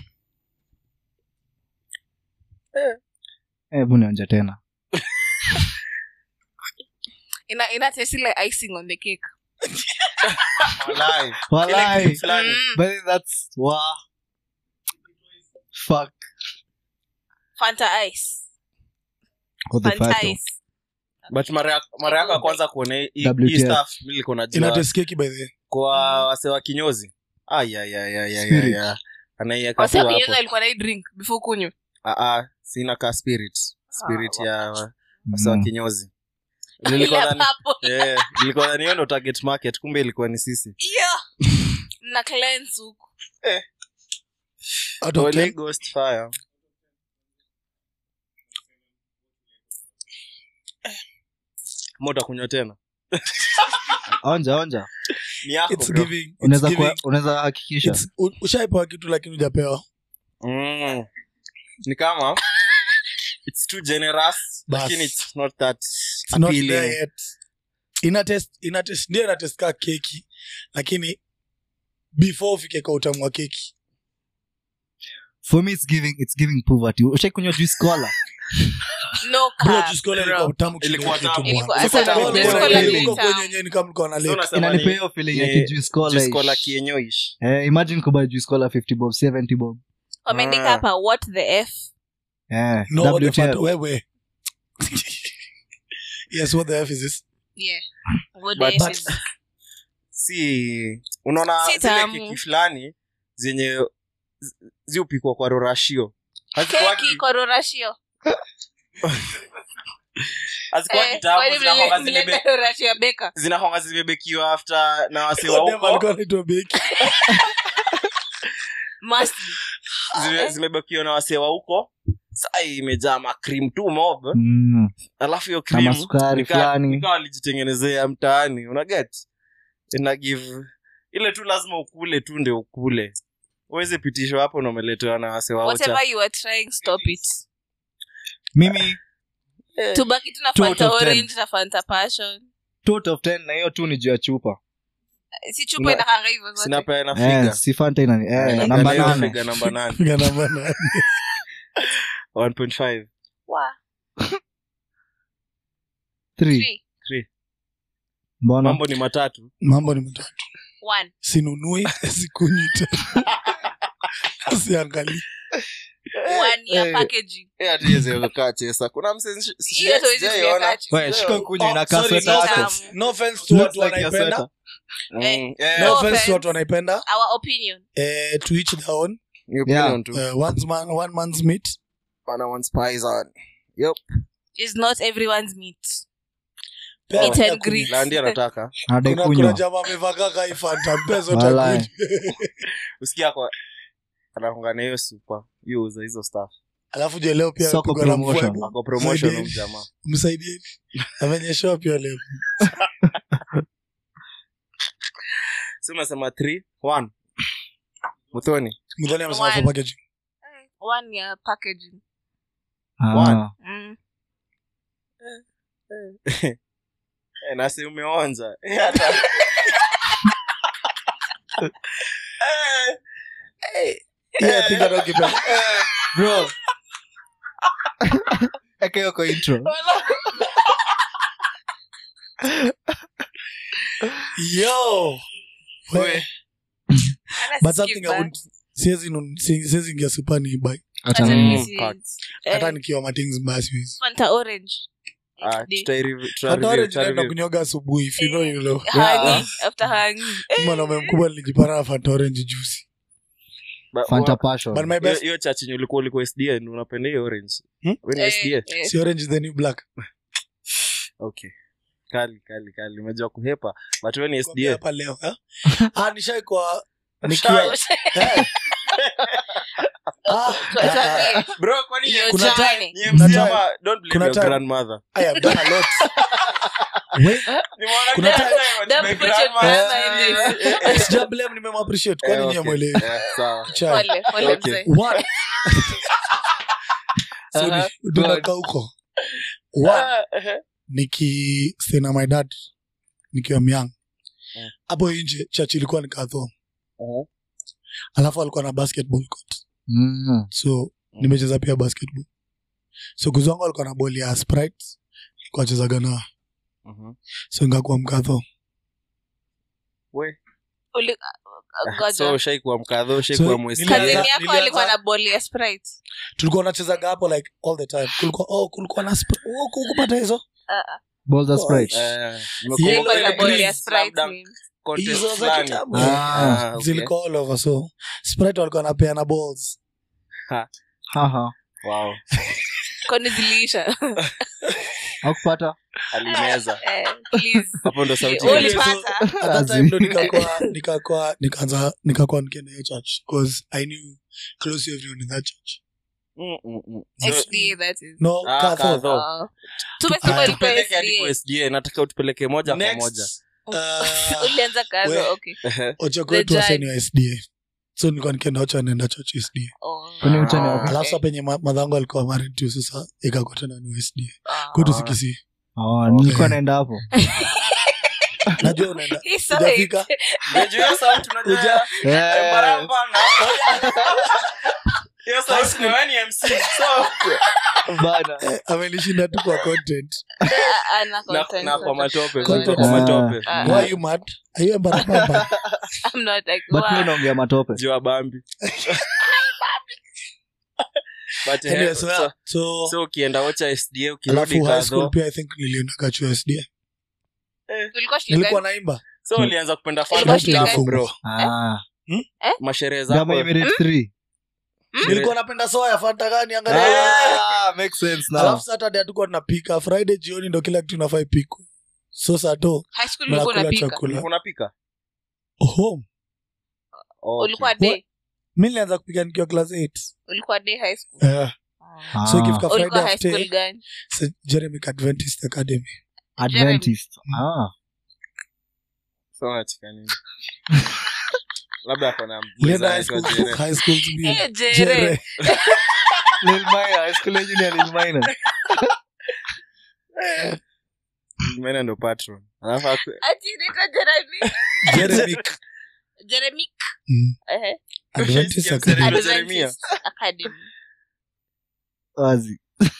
hebu nionja tena Ina ina taste like icing on the cake. Walai. walai Kile fulani. Mm. but that's wa fuck Fanta ice. what the Fanta fuck ice. but mara ya- mara yako ya kwanza kuona hii- hii WTF. hii stuff mi nilikuwa najua inateskeki by the way. kwa wase wa kinyozi ayayayayaya Spirit. anaiweka tu Wase hapo wakinyuza alikuwa na hii drink before kunywa Ah, ah, sina ka spirit spirit Ah, ya wa- wase wa Mm. kinyozi Ile Nilikuwa dhani- hapo. eh, nilikuwa dhani hiyo ndo target market kumbe ilikuwa ni sisi Yeah. mna cleanse huku Out of Holy 10, Ghost fire Kama utakunywa tena onja onja ni yako it's bro. giving- it's unaweza giving- kuwa- unaweza hakikisha it's- u- ushaipewa kitu lakini ujapewa Mm. ni kama it's too generous Bas. lakini it's not that It's not appealing. there yet. Ina test- ina test- ndio ina test kaa keki lakini before ufike kwa utamu wa keki for me it's giving it's giving poverty ushaikunywa juice cola no bro cap, juice cola bro. ilikuwa utamu Ilikuwa kidogo tu tamu. Ilikuwa- bwana. sasa Sasa juice bwana, cola bwana, ni huko tamu. kwenye yenyewe ni kama mlikuwa na So lake. unasema inanipea ni hiyo feeling ya ni kijuice cola juice cola ish. kienyoish eh, imagine kubuy juice cola 50 bob 70 bob wameandika Ah. hapa what the f eh, No, what the WTF. fuck, wewe. yes what the f is this yeah what But- the f but- is si unaona Si zile tamu. keki fulani zenye zi- ziupikwa kwa rorashio keki hazikuwagi kororashio hazikuwagi tamu zinakwanga zimebe- kororashio beka zinakwanga zimebekiwa after na wasewa Dem alikuwa huko anaitwa Becky. must zime- zimebekiwa na wasewa huko saa imejaa macream tu mob Mm. alafu hiyo na cream masukari nika- fulani nika walijitengenezea mtaani unaget ina give ile tu lazima ukule tu ndio ukule uweze pitishwa hapo na umeletewa na wasewa whatever ucha you are trying stop it mimi tubaki tuna Two fanta out of ten. orange na fanta passion two out of 10 na hiyo tu ni juu ya chupa si chupa Una- inakanga hivyo zote sinapeana eh, figa si fanta ina eh, Figa namba na hiyo nane figa namba nane Piga namba nane. 1.5 Wa, Three. three, mbona mambo ni matatu mambo ni matatu one. sinunui sikunywi tena siangali One ya Eh. packaging. Eh, hatuwezi kukaa chesa kuna mse- si- si- Hiyo hatuwezi sijaiona. kuweka chini. Wewe, shika kunywa Oh, inakaa sorry, sweta no yako. offense. No offense to Looks watu like your wanaipenda sweater. Mm, Eh, yeah. no No offense offense. to watu wanaipenda Our opinion. eh, to each their own Ni opinion tu. uh, one's man, one man's meat Bana wants pies on. Yep. Is not everyone's meat. Pea Meat pia and kunywa. grease. Landi anataka Anadai kuna, kuna kunywa jamaa amevaa kaka ifanta mpe zote Walai. akunywe. usikia kwa anakongana hiyo supa hiyo uza hizo stuff alafu je leo pia Soko pigwa na promotion. mvua. ako promotion Msaidie. huyu jamaa msaidieni amenyeshewa pia leo si unasema 3 1 muthoni mdhani amesema One. for packaging One ya packaging. Ah. Mm. Eh, nasi umeonja Eh, hata- Eh, eh, Yeah, I think hata ukipenda. eh. bro eka hiyo kwa intro yo We. Hata but sikii something I vibaya. would siwezi nun- si- siwezi ingia supa ni buy Hata Acha- mimi Mm. si- facts. eh, hata nikiwa matings mbaya siwezi Fanta orange. Ah, Day. tutai- tuta hata review, orange tuta naenda review. kunyoga asubuhi if you know you know Honey, after honey. mwanaume mkubwa nilijipata na fanta orange juice But fanta wa- passion but my hiyo- best hiyo chachi yenye ulikuwa ulikuwa sda ndio unapenda hiyo orange Hmm? Wewe ni Eh, sda eh. si orange is the new black okay kali kali kali umejua kuhepa but wewe ni Kwambia sda hapa leo eh? ah nishai kwa nikiwa eh. ah, Tuambie. bro kwani Hiyo Kuna journey. time- ni Kuna MC time- ama don't blame kuna your time- grandmother I have done a lot Wait, Nimeona Kuna kila time- time ati Don't my put your grandmother- grandma in Eh, this. eh, eh, eh. sija blame nimemappreciate kwani Eh, nyie okay. mwelewi Eh, sawa Chai. Pole, pole Okay. mzee. One. So Aha, ni- tunakaa huko One, Ah, eh, niki stay na my dad nikiwa myang Mm. hapo nje church ilikuwa nikadho eh. alafu alikuwa na basketball court Mm. so nimecheza pia basketball so kuzwangu alikuwa na boli ya sprite alikuwa achezaga na Mhm. so ngakuwa mkadho We. Uli- ngoja. so ushaikuwa mkadho ushaikuwa So, mwesi nilianza- Cousin yako nilianza- alikuwa na boli ya sprite tulikuwa unachezaga hapo like all the time kulikuwa oh, kulikuwa na spr- oh, kukupata hizo Ah, ah. balls of sprite Eh, Yellow nimekumbuka and ile Ball green. ya Slam Sprite Dunk means. contest Hizo za fulani. kitambo. Ah, Ah, okay. zilikuwa all over so sprite walikuwa napeana balls haha Wow. kwani ziliisha akupata alimeza Eh, please. hapo ndo sauti Eh, ya- ulipata at that time ndo nikakuwa nikakuwa nikaanza nikakuwa nikienda hiyo church because i knew close to everyone in that church Mm, mm, mm. So, SDA, that is. no Ah, Catho. Catho. Oh. tumesema Ah, ulikuwa tupeleke hadi kwa SDA. SDA nataka utupeleke moja kwa Next, moja uh, ulianza kazo we- okay ocha The kwetu wase judge. ni wa sda so nilikuwa nikienda ocha naenda church sda Oh. Kwani uchane Ah. wapi? alafu sa penye ma- madhangu alikuwa married tu sasa ikakuwa tena ni wa sda Ah. kwetu sikisi Oh, nilikuwa naenda hapo najua unaenda He saw Hujafika? it. Unajua hiyo sauti unajua Uja- ya- Eh, Baramba na- hiyo sauti ni wewe ni MC so bana. Eh, amenishinda tu kwa content Ah, ah, na na, content, na kwa content. matope Content. kwa matope Ah. why you mad are you embarrassed I'm not like, but wow. mi naongea matope jua bambi but eh, anyway so, so, yeah. so so ukienda ocha sda ukirudi alafu high school kadho pia i think nilienda kachu sda Tulikuwa shule nilikuwa gani? naimba so ulianza kupenda Ilikuwa fanta shule hapo gani? bro Ah. masherehe Gama zako Emirates three. nilikuwa napenda soya fanta gani angalia Ah, makes sense now. alafu saturday hatukuwa tunapika friday jioni ndo kila kitu inafaa ipikwe so sato High school ulikuwa mnakula unapika chakula unapika home Okay. ulikuwa day mi nilianza kupika nikiwa class 8 ulikuwa day high school yeah. Ah. so ikifika ulikuwa friday high school after gani St. jeremic adventist academy Adventist. Ah. So unacheka nini? labda akona nilienda high school high school to be Eh, Jere. Jere. Lil Minor, high school engineer Lil Minor. mena ndo patron alafu aku- Ati inaitwa Jeremy. jeremic Jeremy. Mm. Ehe. adventist Ushaisikia academy msanii? Jeremia. Adventist Academy. wazi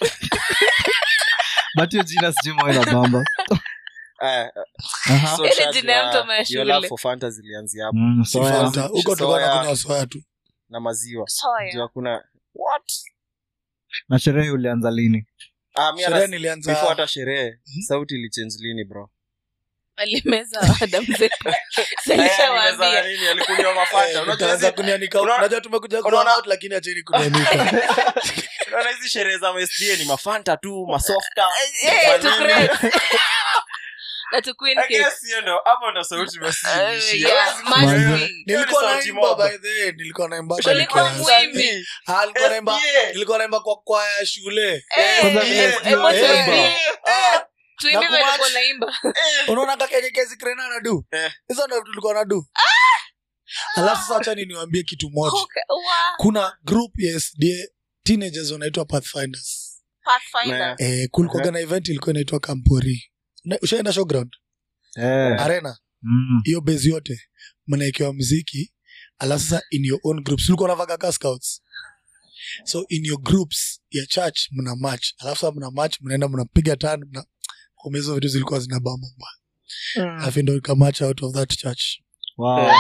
but hiyo jina sijui mwa ina bamba Aya, Aha. so Ile Shaz, jina ya mtu your- ama ya your shule? love for Fanta zilianzia hapo Mm, Si so ya- Fanta. huko tulikuwa Soya. nakunywa soya tu na maziwa Soya. juu hakuna na sherehe ulianza lini ah, mi hata- sherehe before nilianza hata sherehe sauti ilichange lini bro alimeza Adam zetu Eh, nimezana silishawaambia nini? alikunywa mafanta Eh, unajua utaanza hizi- kunianika unaona- unajua tumekuja unaona- kuwa out lakini acheni kunianika unaona hizi sherehe za MSDA ni mafanta tu masofta Eh, to manini. create. na to queen I cake. guess hiyo ndo hapo ndo sauti basi Eh, ilishia. yeah, Hiyo- must Manze. be. nilikuwa sauti naimba mob. by the way nilikuwa naimba Ulikuwa nikiwa- mwimbi. Ah, nilikuwa naimba SDA. nilikuwa naimba kwa kwaya ya shule Eh, Kwanza eh, vile eh, sio wote naimba. wawili. Ah, Tuimbe Na walikuwa kumatch. naimba unaona kakenyekezi krena nadu Eh. hizo ndo tulikuwa nadu alafu sasa acha niwaambie kitu moja Okay, wow. kuna group ya sda teenagers wanaitwa pathfinders Pathfinder. eh, kulikuwaga na event ilikuwa inaitwa kampori Na- ushaenda showground Eh. arena Mm. hiyo base yote mnaekewa mziki alafu sasa in your own groups ulikuwa unavaga ka scouts so in your groups ya church mna match alafu sasa mna match mnaenda mnapiga tan mna kumbe hizo vitu zilikuwa zina bamba alafu ndo ika match out of that church Wow.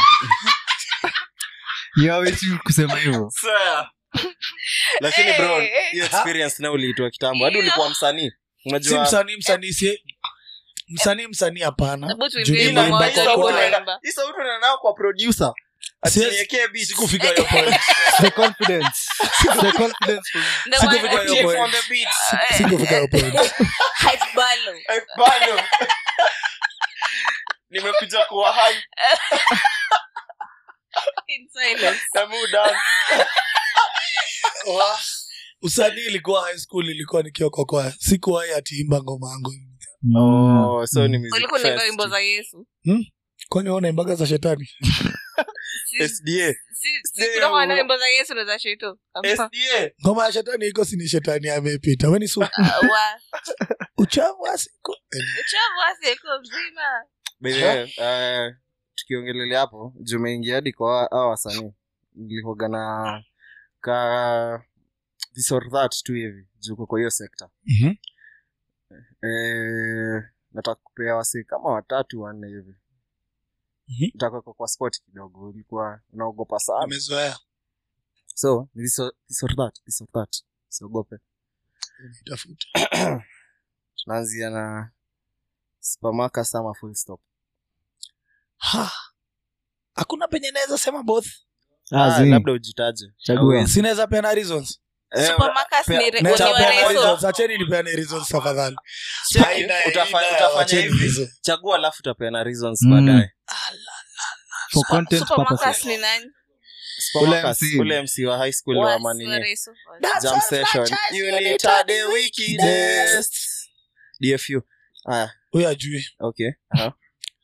You hawezi kusema hivyo Swear. lakini bro Eh, eh. hiyo experience na uliitwa kitambo hadi ulikuwa msanii si unajua msanii msanii si msanii msanii hapana Hebu tuimbie Juu wimbo niliimba moja, kwa hebu kwaya. tuimba. hii sauti unaenda kwa producer Siwezi- atiniekee beat sikufika hiyo point the confidence the confidence Ndio Sikufika maana- hiyo Chief point. on the beat sikufika hiyo point Hype balloon. Eh, bado nimekuja kuwa hai In silence. na muda Wa- usanii ilikuwa high school ilikuwa nikiwa kwa kwaya sikuwahi atiimba ngoma yangu Mm. oh so ni music ulikuwa unaimba fest. wimbo za yesu kwani ona imbaga za shetani Si- SDA si- si Ndio. kunakuwa na wimbo za yesu na za shito Ama- SDA ngoma ya shetani iko sini shetani amepita weni su Ah, wa- uchavu wa siku Eh, uchovu wa siku mzima By the way, eh, tukiongelelea hapo jumeingia hadi kwa hao wasanii nilikoga na ka this or that tu hivi juko kwa hiyo sekta mhm. eh, nataka kupea wasi kama watatu wanne hivi Mhm. nitakweka kwa sport kidogo ulikuwa unaogopa sana amezoea so ni this or, this or that this or that siogope tafuta tunaanzia na Supermarket ama full stop Ha. hakuna penye naweza sema both Ah, Ah, zi. labda ujitaje Chagua. sinaweza peana reasons Eh, Supermarkets pea- ni re- Naweza ni wa peana reso. reasons. acheni nipeane reasons tafadhali Cheki, Haina- utafa- haina- utafanya wacheni hivi hizo. chagua alafu utapeana reasons Mm. baadaye For content Supermarkets purposes. ni nani? Supermarkets, MC. ule mc wa high school Wa- wa wa manini reso. That's jam our session franchise unit at the wickedest dfu aya huyo ajui okay Aha.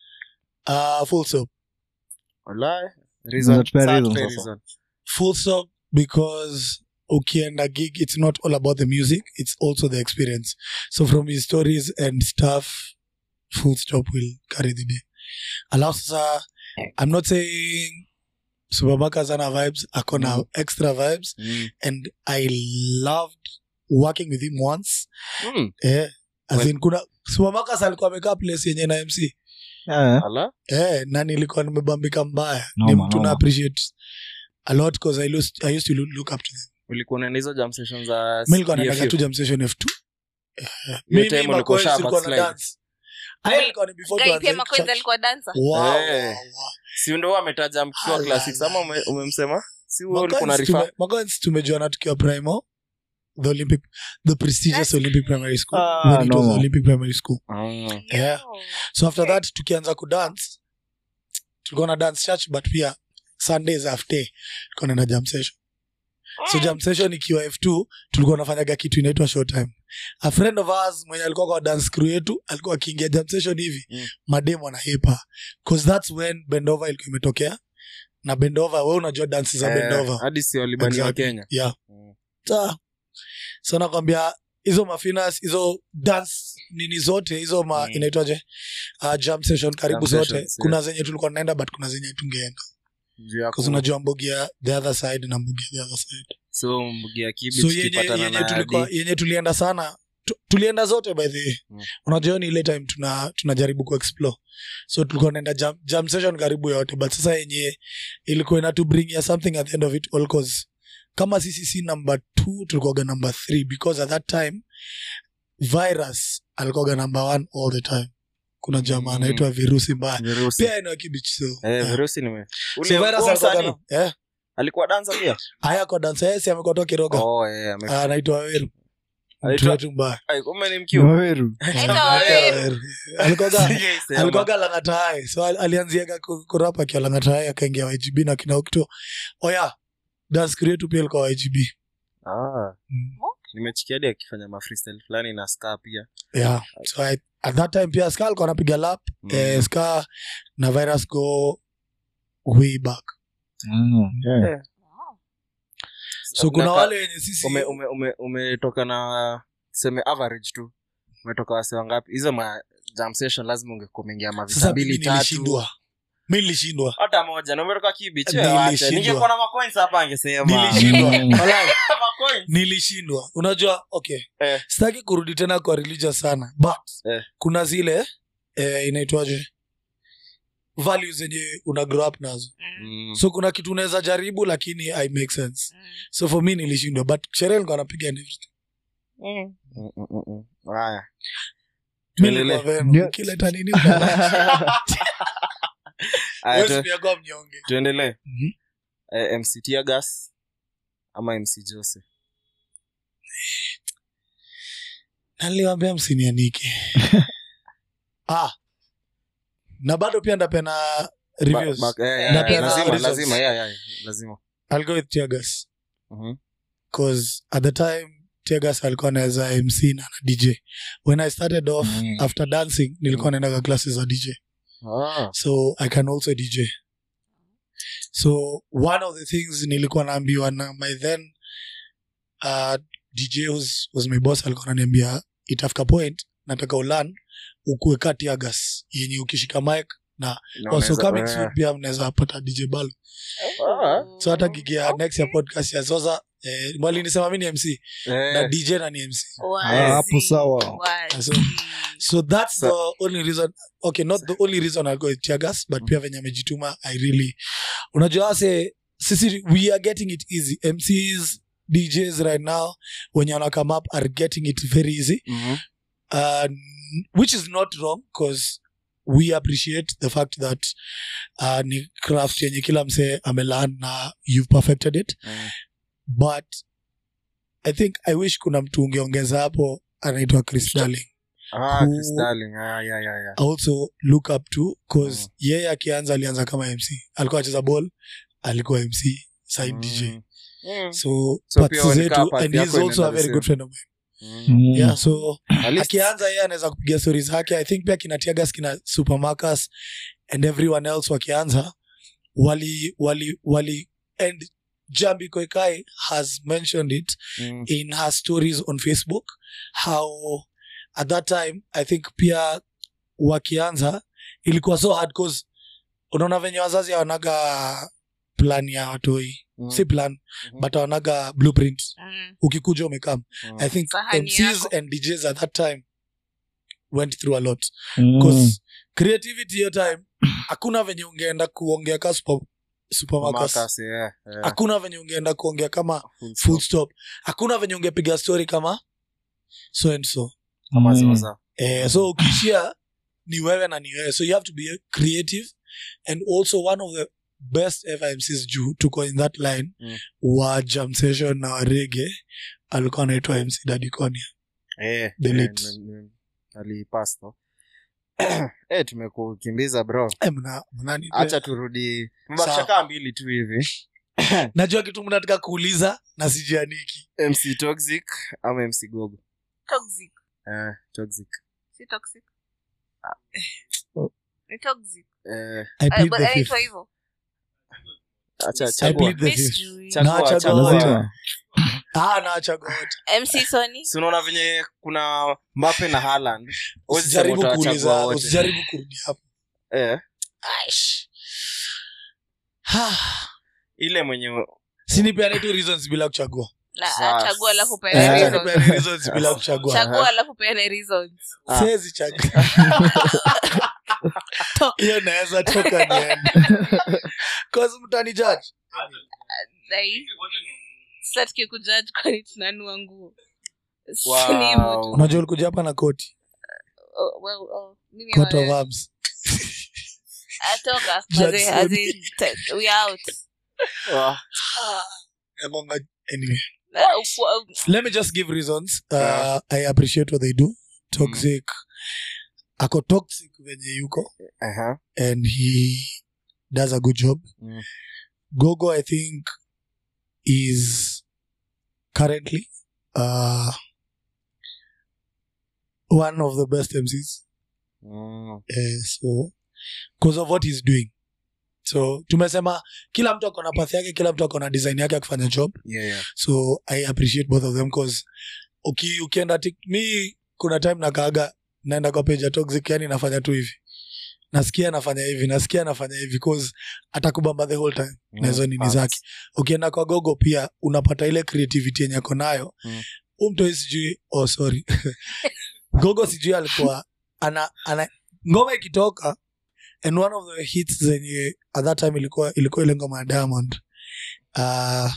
uh, full stop Walai. Reason. Unatupea Sasa reason tupea sasa. reason. full stop because ukienda gig it's not all about the music it's also the experience so from his stories and stuff full stop will carry the day alafu sasa i'm not saying superbaka sana vibes akona Mm. extra vibes Mm. and i loved working with him once Mm. eh, as Well- in kuna supermakas alikuwa amekaa place yenye na mc Eh, Ala. eh, na nilikuwa nimebambika mbaya Noma, ni mtu noma. na appreciate a lot because I, used- I used to look, look up to them ulikuwa unaenda hizo jam sessions za mi nilikuwa naendaga DFU? tu jam session f2 Hiyo Mimi, time ulikuwa Makoenzi sharp tulikuwa at na slide. dance. Aya ilikuwa ni before Guy tuanze pia Makoenzi church. alikuwa dancer. Wow, Eh. wow, wow. si ndo ametaja mkiwa Ala, classics ama ume- umemsema si wewe ulikuwa na Makoenzi refer tume- Makoenzi tumejuana tukiwa primo the olympic the prestigious That's- olympic primary school Ah, when it was no. olympic primary school Ah. yeah Oh. so after that tukianza kudance tulikuwa na dance church but pia sundays after tulikuwa naenda jam session so jam session ikiwa f2 tulikuwa nafanyaga kitu inaitwa show time a friend of ours mwenye alikuwa kwa dance crew yetu alikuwa akiingia jam session hivi Mm. mademo na hepa cause that's when bendova ilikuwa imetokea na bendova we unajua dansi za Eh, bendova hadi si walibani wa Exactly. kenya yeah Mm. Sa- so nakwambia hizo mafinas hizo dance nini zote hizo ma Mm. inaitwaje uh, jam session karibu Jam zote sessions, kuna zenye tulikuwa naenda but kuna zenye tungeenda Juu ya ku- bcause unajua mbugi ya the other side na mbugi ya the other side so mbugi ya kibi so yenye, tukipatana yenye, na tulikuwa, Adi. yenye tulienda sana tu, tulienda zote by the way Mm. unajua ni ile time tuna tunajaribu kuexplore so tulikuwa naenda jam, jam session karibu yote but sasa yenye ilikuwa ina to bring ya something at the end of it all cause kama sisi si number two tulikuwaga number three because at that time virus alikuwaga number one all the time kuna jamaa Mm. anaitwa virusi mbaya Virusi. pia eneo kibich so, Eh, yeah. virusi nime so ule virus huo alikuwaga msanii, na- eh, alikuwa dansa pia haya kwa dansa yesi amekuwa toa kiroga oh eh ame- Ah, anaitwa weru Anaitwa- mtu wetu mbaya Ai, kumbe ni ni mkiu Waweru. Aitwa Waweru. alikuwaga Sijaisema. alikuwaga langatae so al- alianziaga ku- kurapa akiwa langatae akaingia ygb na kina ukito oya dance crew yetu pia alikuwa ygb Ah, Mm. nimechikia hadi akifanya mafreestyle fulani na ska pia yeah so I, at that time pia ska alikuwa anapiga lap Mm. eh, ska na virus go way back Mm, yeah. Wow. so kuna Na ka- wale wenye sisi ume- ume- ume- umetoka na seme average tu umetoka wase wangapi hizo ma jam session lazima ungekuwa umeingia mavisa sasa mbili mimi tatu nilishindwa mi nilishindwa hata moja na umetoka kibich Nilishindwa. ningekuwa na macoins hapa angesema nilishindwa Mm. Walai, Macoins. nilishindwa unajua okay Eh. sitaki kurudi tena kwa religious sana but Eh. kuna zile eh, inaitwaje values zenye una grow up nazo Mm. Mm. so kuna kitu unaweza jaribu lakini i make sense Mm. so for me nilishindwa but sherehe nilikuwa napiga and everything. Mm, mm, mm, mm. Haya. Mi Tuendelee. nilikuwa veno. Ndio. Ukileta nini ukala. Haya, Huwezi tu- pia kuwa mnyonge tuendelee Mhm. Eh, mc tiagas ama mc jose naliwambia msinianike ah na bado pia ndapena reviews Ba- ba- eh, eh, Napenda lazima results. lazima yeah, yeah, lazima I'll go with Tiagas Mhm. because at the time Tiagas alikuwa naweza mc na na dj when i started off Mm. after dancing nilikuwa naendaga classes za dj Ah. so i can also dj so one of the things nilikuwa naambiwa na my then uh, dj was, was my boss alikuwa naniambia itafika point nataka ulan ukuwe ka Tiagas yenye ukishika mic Na also unaweza- coming eh. soon pia mnaweza pata dj balo Ah. so hata gigi ya next ya podcast ya zoza eh, walinisema mi ni mc na Eh, dj na ni mc Wazi. Ah, hapo sawa. Wazi. So- so that's Sa- the only reason okay not the only reason i go with tiagas but pia venye amejituma i really unajua ase sisi we are getting it easy mcs djs right now wenye wana come up are getting it very easy mhm. uh, which is not wrong because we appreciate the fact that uh, ni craft yenye kila msee amelan na you've perfected it Mm. but i think i wish kuna mtu ungeongeza hapo anaitwa chris darling Ah, Who- Chris Darling. Ah, yeah, yeah, yeah. also look up to cause Mm. yeye akianza alianza kama mc alikuwa acheza ball alikuwa mc side dj Mm. Mm. so, So parts pia walikaa zetu part and he's yako also a inaenda very the good same. friend of mine Mm. yeah so At least- akianza yeye anaweza kupiga stori zake i think pia kina tiagas kina supermarcus and everyone else wakianza wali wali wali and jambi koikai has mentioned it Mm. in her stories on facebook how at that time i think pia wakianza ilikuwa so hard cause unaona venye wazazi awanaga plan ya watoi Mm. si plan Mhm. but awanaga blueprint Mm. ukikuja umekam Mm. i think Sahani mcs yako. and djs at that time went through a lot Mm. bcause creativity hiyo time hakuna venye ungeenda kuongea ka super, supermarkets Marcus, yeah, yeah. hakuna venye ungeenda kuongea kama Full full stop. stop hakuna venye ungepiga story kama so and so Kama Mm. ziwaza. eh, so ukishia ni wewe na ni wewe so you have to be creative and also one of the best fmcs juu tuko in that line Mm. wa jam session na warege alikuwa anaitwa mc dadikonia Eh, The eh, late. m- m- alipass though. Eh, tumekukimbiza bro Eh, mna- mnani- hacha turudi mbakisha Sawa. kaa mbili tu hivi najua kitu mnataka kuuliza na sijianiki mc toxic ama mc gogo Toxic. eh, toxic Si toxic. Ni toxic. eh, I Eh, plead but the fifth. anaitwa hivyo. acha I I chagua plead the Mi fifth. sijui. Chagua, Na chagua. chagua. lazima Ah, nawachagua wote. MC Sony. si unaona venye kuna mbape na haland usijaribu kuuliza usijaribu kurudi hapo eh, Aish. Ha. ile mwenye sinipeane tu reasons bila kuchagua Na Sasa. chagua alafu Eh, peane acha reasons. nipeane reasons bila kuchagua Chagua alafu peane reasons. Ah. siwezi chagua hiyo naweza toka niende cause mtani judge Dai. Sasa tukikujudge kwani tunanua nguo. Wow. Si ni hivyo tu. unajua ulikuja hapa na koti Oh, well, oh, mimi coat of wa- arms atoka. Judge As in- as Sony. in, te- we out. Ah, Nagonga- anyway Uh, kwa- let me just give reasons uh, Yeah. i appreciate what they do toxic ako toxic venye yuko aha. and he does a good job Mm. gogo i think is currently uh, one of the best mcs Mm. uh, so because of what he's doing so tumesema kila mtu ako na path yake kila mtu ako na design yake akifanya job Yeah, yeah. so i appreciate both of them cause uki, ukienda tik- mi kuna time nakaaga naenda kwa page ya toxic yani nafanya tu hivi nasikia nafanya hivi nasikia nafanya hivi cause atakubamba the whole time Mm. na hizo nini Facts. zake ukienda kwa gogo pia unapata ile creativity yenye ako nayo Mm. umtoi sijui oh sorry gogo sijui alikuwa ana, ana ngoma ikitoka and one of the hits zenye at that time ilikuwa ilikuwa ile ngoma ya diamond uh,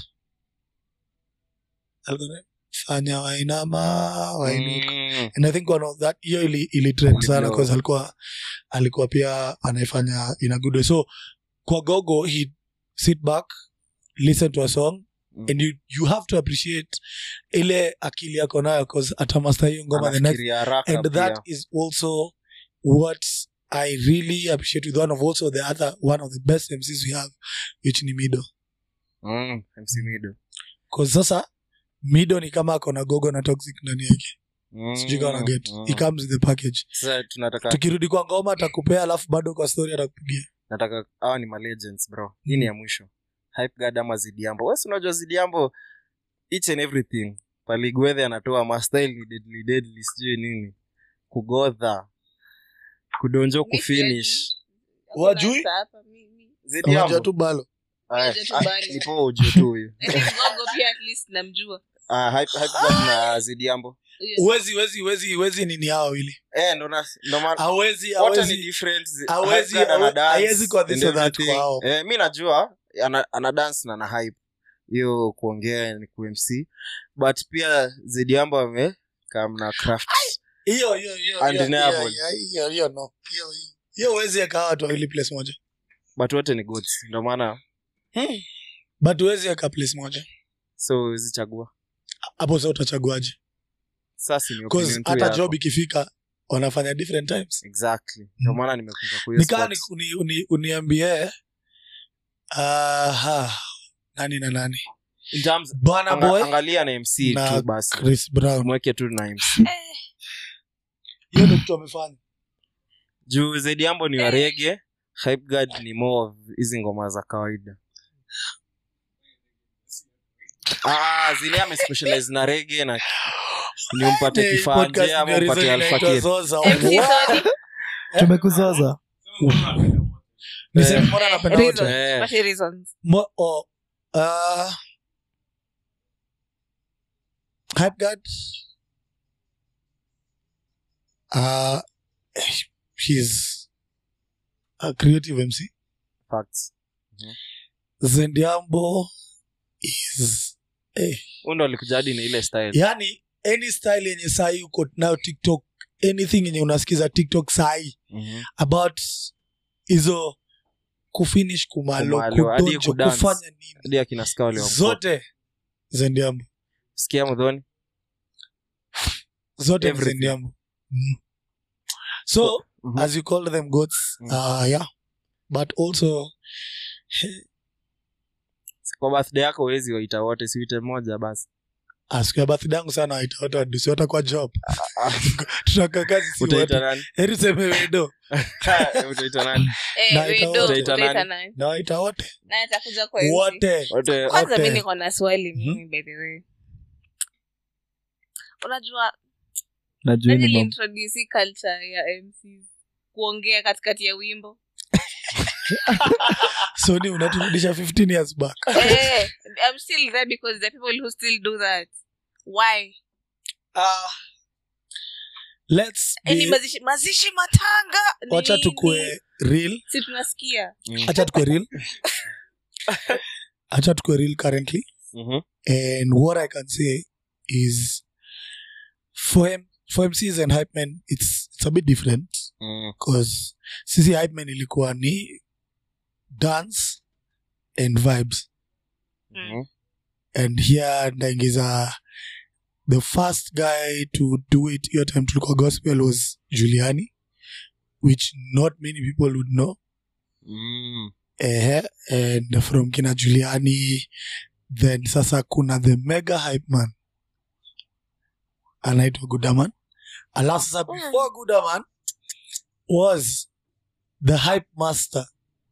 alikuwa fanya wainama wainuka Mm. and i think one of that hiyo ili, ili trend sana Iliblow. because alikuwa alikuwa pia anaifanya in a good way so kwa gogo he sit back listen to a song Mm. and you, you have to appreciate ile akili yako nayo cause atamasta hiyo ngoma the next Anafikiria haraka and that pia. is also what i really appreciate with one of also the other one of the best mcs we have which ni mido Mm, MC Mido. cause sasa mido ni kama ako na gogo na toxic ndani yake Mm, sijui kama na get mm. he comes with the package Sasa tunataka tukirudi kwa ngoma atakupea alafu bado kwa story atakupigia nataka hawa ni malegends bro hii ni ya mwisho hype god ama zidiambo wesi unajua zidiambo each and everything paligwedhe anatoa mastyle ni deadly deadly sijui nini kugodha kudonjo Mi kufinish Hakuna Wajui? saa hapa, mi- mi- unajua zidiambo tu balo Aya, Unajua tu ah, bado. nipo ujue tu huyu I think Gogo pia at least namjua. Ah, hype hype god na zidiambo Huyo uwezi uwezi uwezi uwezi nini hao wawili eh ndo na ndo maana awezi what are the awezi different hawezi- Hype God ana hawe- dance haiwezi kuwa this and or that everything. kwao. eh mi najua ana, ana dance na na hype hiyo kuongea ni kumc but pia zidiambo ame kam na craft hiyo hiyo hiyo hiyo Undeniable. hiyo hiyo hiyo no hiyo hiyo hiyo huwezi eka watu wawili place moja but wote ni goods ndio maana but huwezi eka place moja so zichagua hapo sa utachaguaje sasa ni Because opinion tu hata yako. job ikifika wanafanya different times exactly ndio maana nimekuja kwa hiyo nikaa spot. uni, uni, uniambie aha nani na nani In terms- bwana anga- boy angalia na mc na tu basi chris brown mweke tu na mc hiyo ndo kitu wamefanya juu zaidi yambo ni warege hypeguard ni more of hizi ngoma za kawaida ah, zile amespecialize na rege na ni umpate Hey, kifanje podcast ama ndio umpate reason inaitwa alfakir Zoza. MC Sorry. tumekuzoza Niseme Eh. mbona napenda wote? Reasons. Eh. What are reasons? Mo- oh, uh, Hypeguard, uh, he's a creative MC. facts Zendiambo is eh, huu ndo alikuja hadi na ile style yani any style yenye sahi uko nayo tiktok anything yenye unasikiza tiktok sahi Mhm. about hizo kufinish kumalo Kumalo, hadi kudonjo kudance. kufanya nini hadi akina ska wale wa- zote zendiambo sikia mdhoni zote ni Everything. zendiambo mm. so Mhm. as you call them goats Mm. uh, yeah but also kwa birthday yako wezi waita wote siuite moja basi siku ya birthday yangu sana waitaota wadusi watakuwa job tutaka kazi si utaita wote nani heri seme wedo utaita nani Eh, Na we ita- do. utaita Utaita nani? nani? na waita wote Na atakuja kwa MC. wote wote kwanza wote. mi niko na swali Mhm. mimi by the way unajua najua nani ni mam- introduce hii culture ya MCs kuongea katikati ya wimbo so ni unaturudisha 15 years back eh, I'm still there because there are people who still do that why uh, let's Yaani be, mazishi, mazishi matanga ni wacha nini? tukue real si tunasikia Mm. acha tukue real acha tukue real currently Mhm. and what i can say is for him for mcs and hype men it's, it's a bit different Mm. because sisi hype men ilikuwa ni dance and vibes Mhm. and here ndaingiza the first guy to do it hiyo time tulikuwa gospel was juliani which not many people would know Mm. eh, and from kina juliani then sasa kuna the mega hype man anaitwa gudaman alafu sasa before gudaman was the hype master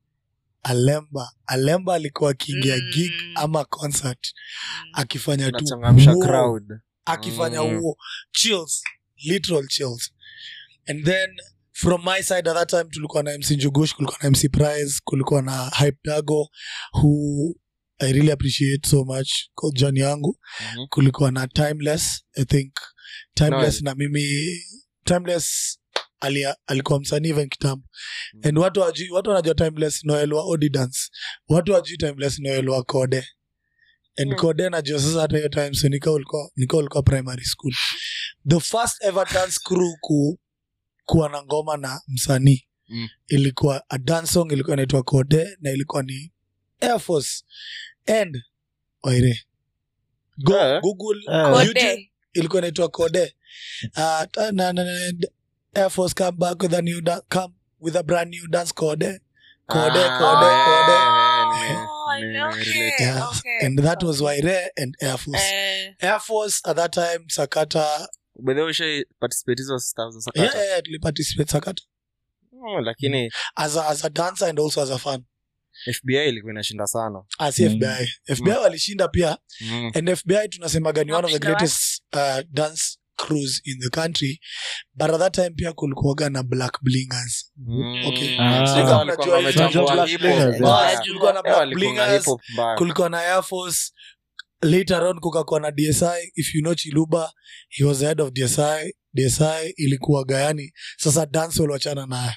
alemba alemba alikuwa akiingia Mm. gig ama concert akifanya tu Unachangamsha wow, crowd akifanya Mm. huo chills literal chills and then from my side at that time tulikuwa na mc njugush kulikuwa na mc prize kulikuwa na hype dago who i really appreciate so much kwa jani yangu Mhm. kulikuwa na timeless i think timeless Noel. na mimi timeless alia, alikuwa msanii even kitambo Mm. and watu wajui watu wanajua timeless noel wa odidance watu wajui timeless noel wa kode and Mm. kode najua sasa hata hiyo time so nika ulikuwa nika ulikuwa primary school the first ever dance crew ku, kuwa na ngoma na msanii Mm. ilikuwa a dance song ilikuwa inaitwa kode na ilikuwa ni air force and waire Go, Eh. google Eh. YouTube Kode. ilikuwa inaitwa code uh, ta- na, na, na, d- air force come back with a new da- come with a brand new dance code code Ah, code eh, code eh, nime- Oh, I nime- know relate. it. yeah. Okay. and that was waire and air force Eh, air force at that time sakata By the way, ushai participate hizo stuff za sakata? yeah, yeah, yeah, tuliparticipate sakata Mm, lakini as a, as a dancer and also as a fan fbi ilikuwa inashinda sana as Mm. fbi fbi walishinda pia Mm. and fbi tunasemaga ni one of the Wakushinda greatest uh, dance crews in the country but at that time pia kulikuwaga na black blingers Mm. Okay. Ah. Sasa Sasa walikuwa mnajua wamechambua hizo Black hip Blingers, hop yeah. mbaya. Bas, kulikuwa na Eh, black walikuwa na blingers hip hop mbaya. kulikuwa na air force later on kukakuwa na dsi if you know chiluba he was the head of dsi dsi ilikuwa gayani sasa dance waliwachana naye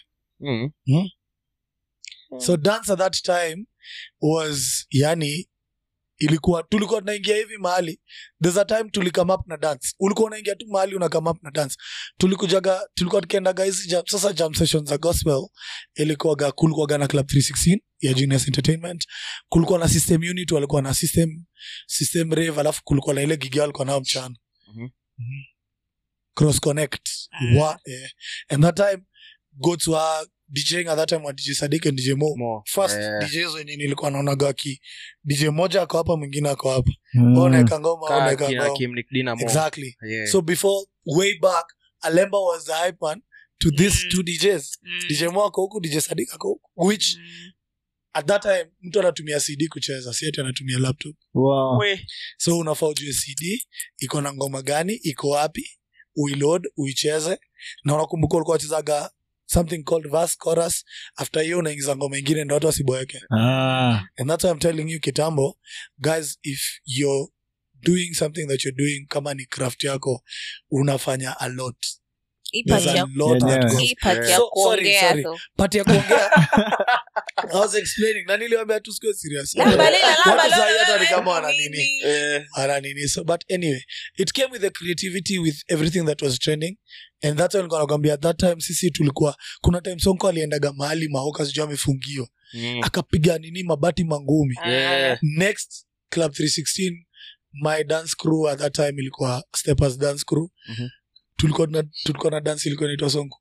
Mm. so dance at that time was yani ilikuwa tulikuwa tunaingia hivi mahali there's a time tulikame up na dance ulikuwa unaingia tu mahali una come up na dance tulikujaga tulikuwa tukiendaga hizi jam, sasa jam sessions za gospel ilikuwaga kulikuwaga na club 316 ya genius entertainment kulikuwa na system unit walikuwa na system system rave alafu kulikuwa na ile gigi walikuwa nao mchana Mhm. Mhm. cross connect wa, eh. and that time goats were DJing at that time wa DJ Sadiq and DJ Mo Mo. first Eh, DJs wenye nilikuwa naonaga aki DJ moja ako hapa mwingine ako hapa Mm. mm. unaweka ngoma kaa unaweka kina ngoma Kim Nick Dina Mo. exactly Yeah. so before way back Alemba was the hype man to these Mm. two DJs Mm. DJ Mo ako huku DJ Sadiq ako huku which Mm. at that time mtu anatumia CD kucheza si ati anatumia laptop Wow. We. so unafaa ujue CD iko na ngoma gani iko wapi uiload uicheze na unakumbuka ulikuwa wachezaga something called verse chorus after hiyo unaingiza ngoma ingine ndo watu wasiboeke Ah. and that's why i'm telling you kitambo guys if you're doing something that you're doing kama ni craft yako unafanya a lot Hii There's part a ya- lot Yeah, that yeah. goes hii part Yeah. ya So, sorry, kuongea sorry. though. part ya kuongea i was explaining na niliwambia tu sikuwe serious Lamba lila, lamba Watu lila, sahi hata ni lila, kama wana nini? nini Eh, ana nini so but anyway it came with the creativity with everything that was trending and that's why nilikuwa nakwambia at that time sisi tulikuwa kuna time sonko aliendaga mahali mahoka sijui amefungiwa mm. akapiga nini mabati mangumi Yeah. next club 316 my dance crew at that time ilikuwa steppers dance crew Mhm. tulikuwa na tulikuwa na dance ilikuwa inaitwa sonko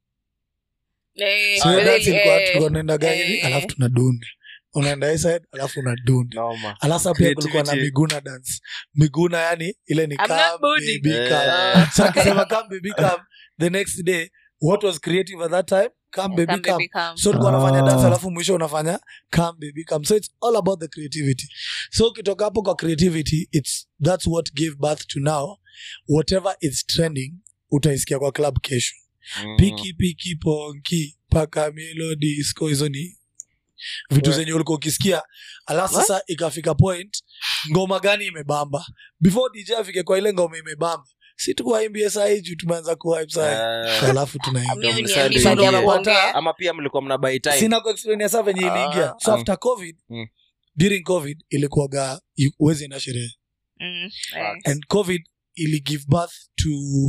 Eh, so hiyo really, dance ilikuwa eh, tulikuwa naendaga hivi eh. alafu tunadunda unaenda hii side alafu unadunda Noma. alasa pia kulikuwa na Creativity. miguna dance miguna yani ile ni I'm come, not booty. baby, Eh. come. so akisema come baby come the next day what was creative at that time come baby Come, come baby, come. so ulikuwa unafanya Ah. dance alafu mwisho unafanya come baby come so it's all about the creativity so ukitoka hapo kwa creativity it's that's what gave birth to now whatever is trending utaisikia kwa club kesho Mm. piki piki ponki paka melody disco hizo ni vitu Yeah. zenye ulikuwa ukisikia alafu sasa ikafika point ngoma gani imebamba before dj afike kwa ile ngoma imebamba si tukuwaimbie sahii juu tumeanza kuhype sahii Eh, alafu tunaimba Mimi Msadi. niambi So baada ya ndio kuongea. unapata- ama pia mlikuwa mna buy time sina kuexplainia saa venye Ah, iliingia so ah. after covid Mm. during covid ilikuwaga uwezi na sherehe Mm, eh. and covid ili give birth to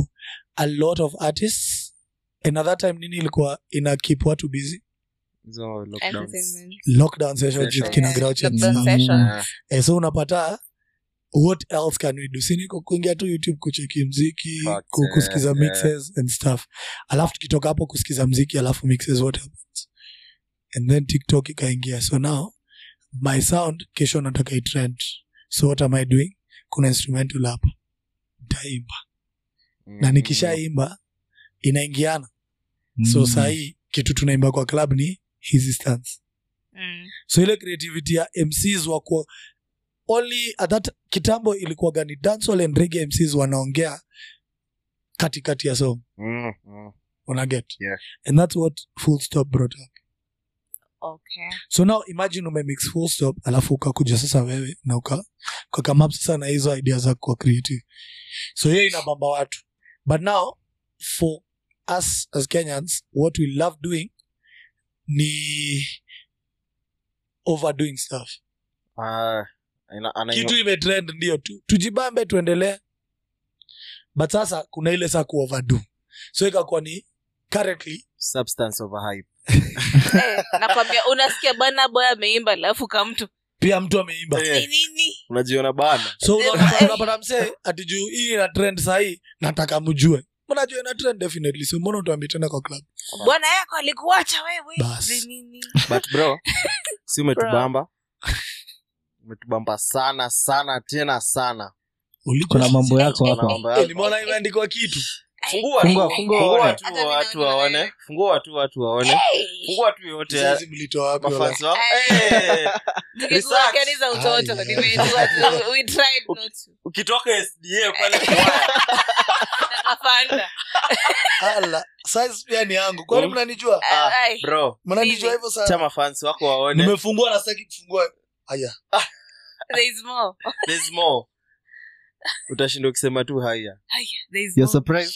a lot of artists and at that time nini ilikuwa ina keep watu busy hizo lockdowns. Entertainment. lockdown sessions Sessions. kina Yeah, Groucho lockdown Marx. session. Eh, eh, so unapata what else can we do siniko kuingia tu youtube kucheki mziki Facts, ku- eh, kusikiza eh. mixes and stuff alafu tukitoka hapo kusikiza mziki alafu mixes what happens and then tiktok ikaingia so now my sound kesho nataka itrend so what am i doing kuna instrumental hapa ntaimba na mm. nikishaimba inaingiana so Mm. sahii kitu tunaimba kwa club ni hizi stance Mm. so ile creativity ya mcs wako only at that kitambo ilikuwa gani dancehall and reggae mcs wanaongea katikati ya song Mm, mm. una get Yeah. and that's what full stop brought up Okay. so now imagine umemix full stop alafu ukakuja sasa wewe na uka ukakamap sasa na hizo idea za kwa creative so hiyo inabamba watu but now for us as kenyans what we love doing ni overdoing stuff Ah, ina- ana- kitu imetrend ndio tu tujibambe tuendelee but sasa kuna ile saa kuoverdo so ikakuwa ni currently substance over hype Eh, nakwambia unasikia bana boy ameimba alafu kamtu pia mtu ameimba Eh. ni nini unajiona bana so Eh, unapata eh. unapata msee ati juu hii ina trend sahii nataka mjue mnajua ina trend definitely so mbona utuambie tena kwa club bwana yako alikuacha wewe Bas. Ni nini but bro si umetubamba umetubamba sana sana tena sana kuna mambo yako Kuna hapa mambo Eh, yako. nimeona imeandikwa kitu fungua Fungua, tu, fungua fungua waone. tu Hata watu mimi naona waone wewe. fungua tu watu waone Hey! fungua tu yote Sasa mlitoa wapi wala? mafansi wako Eh. Eh, Zilikuwa kani za utoto Ai, nimejua tu we tried not to ukitoka sda pale kwaya Nakafanda. Ala, size pia ni yangu kwani Mm. mnanijua Ah, Ai. bro mnanijua Nini? hivyo sana cha mafansi wako waone nimefungua na sitaki kufungua haya There is more. there's more utashinda ukisema tu haya Aya, there is You're more. surprised?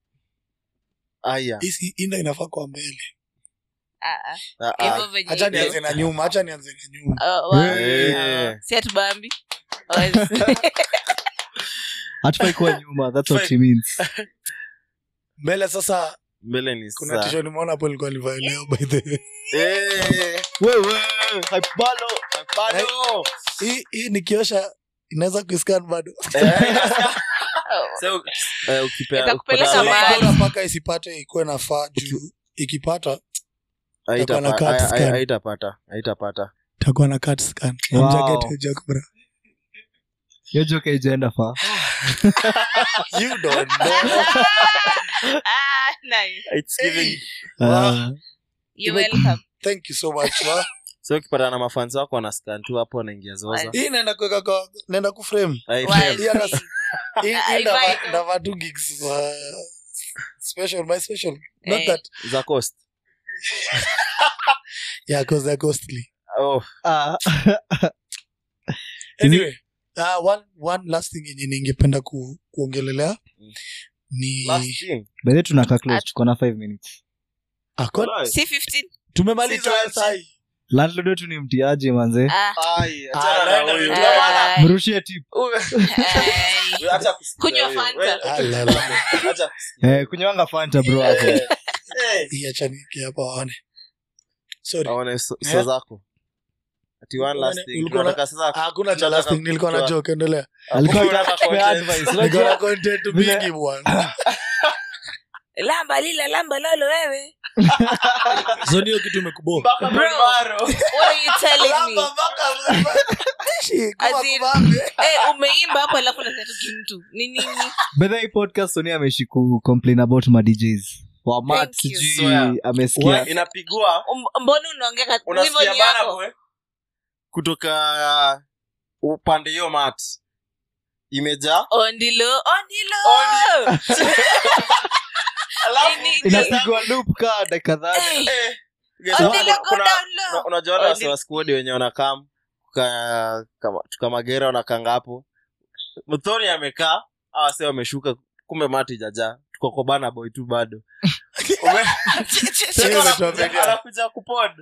haya hii inda inafaa kwa mbele Ah, ah. Ah, ah. Hivyo venye hacha hivyo. nianze na nyuma hacha nianze na nyuma Oh, wow. Eh. Ah, si atubambi hatufai kuwa nyuma that's what she means mbele sasa mbele ni kuna saa. tisho nimeona hapo ilikuwa livaa leo by the way Eh, wewe haipalo bado. hii hii nikiosha inaweza kuiscan bado Eh, so, eh, ukipea- Itakupeleka ukipata- mahali. Bora mpaka isipate ikuwe nafaa juu ikipata Haitapa- Itakuwa na cut hai- scan. hai- haitapata haitapata takuwa na cat scan Wow. Hamjaget hiyo joke, bro. hiyo joke haijaenda far You don't know. Ah, nice. It's giving- Ah, You're welcome. thank you so much wa. so ukipata na mafans wako wanascan tu hapo wanaingia zoza hii naenda kuweka kwa naenda kuframe Hai- Why? Hii hata si- hii- hii Ai, ndava- vibe. ndava two gigs za special my special not Eh. that za cost yeah cause they're costly oh ah. anyway uh, one one last thing yenye ningependa ku, kuongelelea Mm. ni last thing By the way, tunakaa close tuko na 5 minutes Ah, kwa- Walai. Si 15? tumemaliza Situation. sai landlord wetu ni mtiaji manze Ah, Ai, Ah, achana na nenda huyu. vibaya. Ndio maana- ai, mrushie tip ai. Wewe acha kusikiza Kunywa huyo. Fanta. Wewe- Ah, la, la. acha kusikiza. eh, kunywanga fanta bro hapo Eh, hii acha niweke hapa waone sorry aone so Eh? so zako ati one last Ulikuwa thing na- tunataka sasa Ah, hakuna cha tunataka last thing nilikuwa na kutoa- joke endelea alikuwa Hakuna anataka kupea content. advice nilikuwa na unajua content Vile- mingi bwana lamba lila lamba lolo wewe so niyo kitu imekubo Mpaka Bro. Maro. what are you telling me As in- eh umeimba hapo alafu nasatuki mtu ni nini bedha hii podcast sonia ameishi ku complain about ma djs wamat Thank you. sijui Swear. amesikia inapigwa Um- mbona unaongea ka- hivyo unasikia ni bana yako bwe kutoka uh, upande hiyo mat imejaa ondilo ondilo Ondi- Alafu- Ini- inapigwa loop kaa dakika dhati Eh, Eh, guys, ondilo kuna- go kuna- down una- low. unajua wale Ondi- wasi wa squad wenye wanakam ka- kama- tukamagera wanakanga hapo mthoni amekaa awase wameshuka kumbe mati jaja tuko kwa bana boy tu bado Ume- Sasa Anakuja- tuwapeleka. anakuja kupod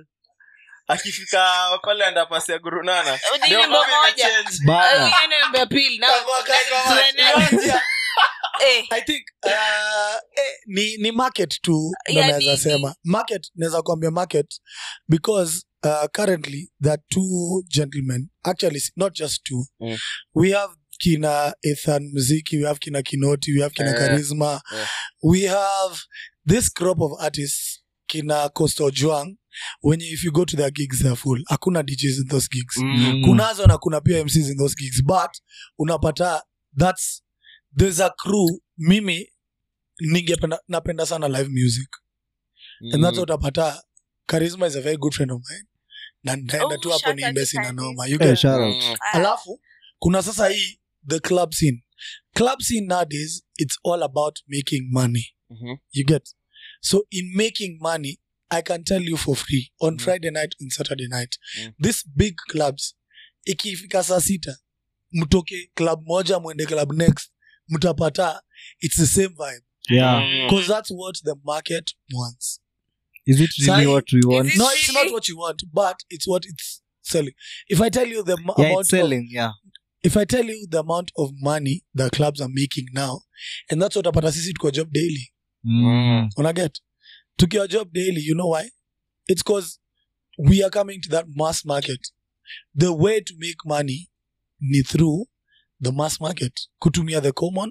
akifika pale andapasi ya gurunana Ni ndio wimbo mambo moja. imechange. Ah, bana hiyo ni wimbo ya pili na Kago- kago- Tuendelee. eh i think uh, eh, ni ni market tu ndo Ya naweza nini? sema market naweza kuambia market because uh, currently there are two gentlemen actually s- not just two Mm. we have kina ethan muziki we have kina kinoti we have kina Eh, charisma eh. we have this crop of artists kina costo juang wenye if you go to their gigs they're full hakuna djs in those gigs Mm. kunazo na kuna pia mcs in those gigs but unapata thats there's a crew mimi ningependa napenda sana live music and that's Mm. what utapata charisma is a very good friend of mine na nitaenda Oh, tu hapo shout out niimbe to sina Charisma. noma you Eh, get shout out. Mm. ah, alafu kuna sasa hii the club scene club scene nowadays it's all about making money Mhm. you get so in making money i can tell you for free on Mm. friday night and saturday night Mm. these big clubs ikifika saa sita mtoke club moja mwende club next mtapata it's the same vibe yeah Mm. because that's what the market wants is it really Sai- what we want Is it- no it's not what you want but it's what it's selling if i tell you the m- yeah amount it's of, selling yeah if i tell you the amount of money the clubs are making now and that's what apata sisi tuko job daily mm. unaget tukiwa job daily you know why it's because we are coming to that mass market the way to make money ni through the mass market kutumia the common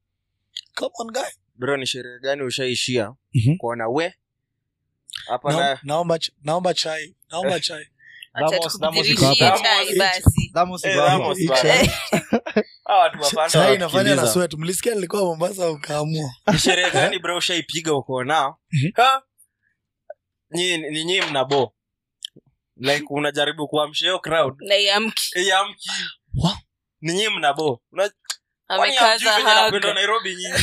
common guy bro ni sherehe gani ushaishia Mhm. kuona we hapa Na- na naomba ch- naomba chai naomba chai acha Ramos- Ramos tukudirishie iko hapa. chai basi Ramos Eh, iko hapo. Ramos Hii bana. chai- Hawa watu wa Fanta chai inafanya na wanatukimbiza. sweat mlisikia nilikuwa mombasa ukaamua ni sherehe gani bro ushaipiga uko nao Mhm. Ha? Nyi- ni nyii mnabo like unajaribu kuamsha hiyo crowd na iamki yamki Wa- ni nyii mnabo Una- kwani hamjui amekaza venye napendwa haga nairobi nyinyi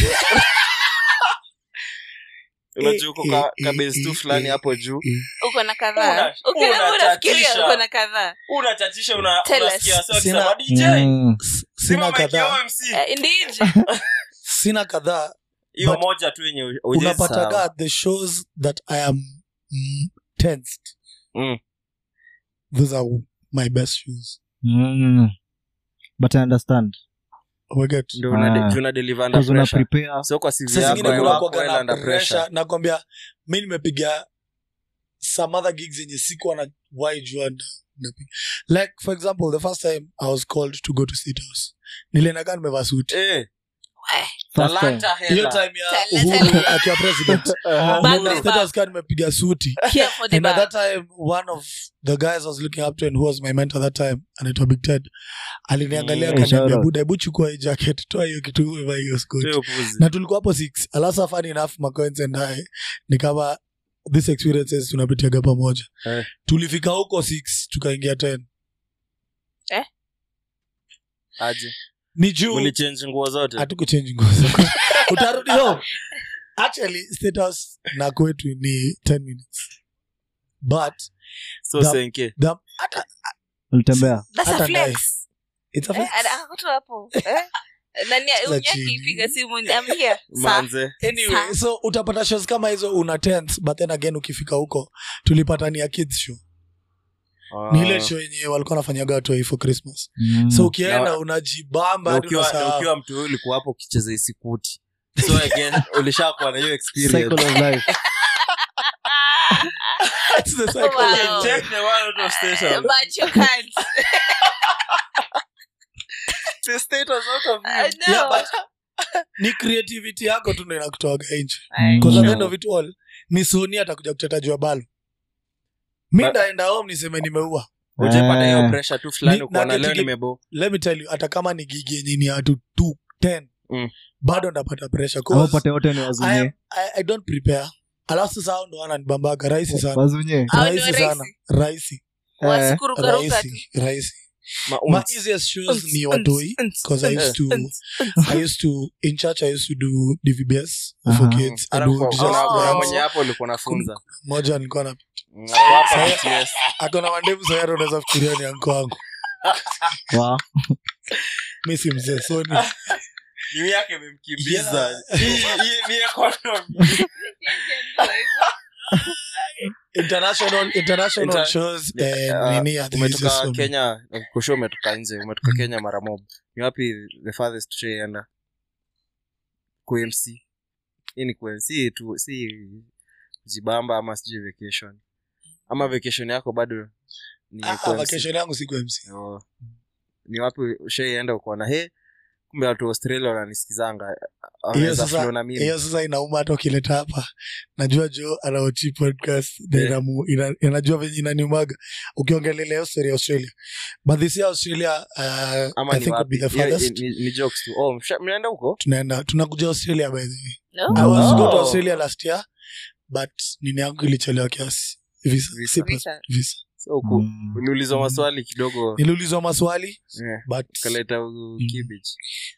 unajua uko Eh, ka- eh, kabase tu eh, fulani eh, hapo juu eh. uko na kadhaa Una- Uki- unafikiria unachatisha. uko na kadhaa unachachisha una- Tell us. unasikia wase Sina- wakisema dj Mm. S- sima sina mic ya kadhaa OMC. Eh, indeed sina kadhaa hiyo But- moja tu yenye hujai sahau. unapataga the shows that i am mm, tensed Mm. those are my best shows Mm. but i understand Umeget? ndio una, Ah. juu una deliver under Because una pressure prepare so kwa CV Saa yako zingine I kuna work kuwaga well na under pressure pressure nakwambia mi nimepiga some other gigs zenye sikuwa na why jua na- napiga like for example the first time i was called to go to state house niliendakaa nimevaa suti eh First time. talanta hiyo hela time ya Talanta. uhuru akiwa president Uh-huh. Back Nilienda to state back. house kaa nimepiga suti Care for the and at bag. that time one of the guys i was looking up to and who was my mentor that time anaitwa big ted aliniangalia Mm. akaniambia Shout out. buda hebu chukua hii jacket toa hiyo kitu umevaa hiyo skoti Sio upuzi. na tulikuwa hapo six alasa fun enough macoins and I ni kama these experiences tunapitiaga pamoja Eh. tulifika huko six tukaingia ten aje ni juu ulichange nguo zote hatukuchange nguo zako. utarudi home actually state house na kwetu ni 10 minutes but so the- senke the, hata, ulitembea That's a hata flex. it's a Eh, fact. ana- ako tu hapo. Eh? Nani Sasa unyaki chini. ipiga simu I'm here. Sa- manze anyway Sa- so utapata shows kama hizo una tense but then again ukifika huko tulipata ni ya kids show ni ile Ah. show yenye walikuwa nafanyaga watu wa for christmas Mm. so ukienda Na- unajibamba Na hadi ukiwa na unasahau. ukiwa mtu huyu ulikuwa hapo ukicheza isikuti so again ulishakuwa na hiyo experience Cycle of life. It's the cycle. Wow. Take the one out of station. But you can't. The state was out of I you. know. Yeah, but- ni creativity yako tu ndo inakutoaga nje Ai. Because at the Mm. end of it all ni soni atakuja kuteta jua balo mi But- ndaenda home niseme nimeua Ujapata hiyo Eh. pressure tu fulani Ni- ukaona na leo kiti- nimebo let me tell you hata kama ni gigi yenye ni watu tu 10 Mm. bado ndapata pressure Ama 'Cause upate wote ni I, am, wazunye I, i don't prepare alafu sasa hao ndo wananibambaga rahisi sana wazunye Hao ni rahisi rahisi. sana rahisi Wasikurukaruka tu. rahisi rahisi Ma- my unts. easiest shows ni watoi because I used to I used to in church I used to do DVBS for Aha. kids. I Hata do kwa- Jesus kuna- kuna dance. mwenye hapo ulikuwa nafunza Moja nilikuwa na Mm, hapo hapa Saya- BTS. akona mandevu sayari unaweza fikiria ni anko wangu. wa Mi si mzee so ni New yake imemkimbiza Yeah. Hii- hii ni economy. international international Inter- shows Yeah, and uh, nini at the easiest umetoka for me. kenya kusho umetoka nje umetoka kenya mara mob ni wapi the farthest ushaienda qmc hii ni QMC, si tu si jibamba ama sijui vacation ama vacation yako bado ni Ah, ah, QMC. vacation yangu si MC. Oh. ni wapi ushaienda ukaona he kumbe watu wa australia wananisikizanga Hiyo wanaweza flow sasa na mimi hiyo sasa inauma hata ukileta hapa najua jo anaochi podcast na Yeah. inamu- ina- inajua venye inaniumaga ukiongelelea hiyo story ya australia but this year australia uh, ama i ni think would be wapi the Hiyo- farthest ni, ni jokes tu oh msha- mnaenda huko tunaenda tunakuja australia by the way No? i was Oh. go to australia last year but nini yangu ilichelewa kiasi visa, Visa. Si pass- Visa. visa. so huku Mm. uliulizwa maswali kidogo niliulizwa maswali yeah. but kaleta Mm. kibich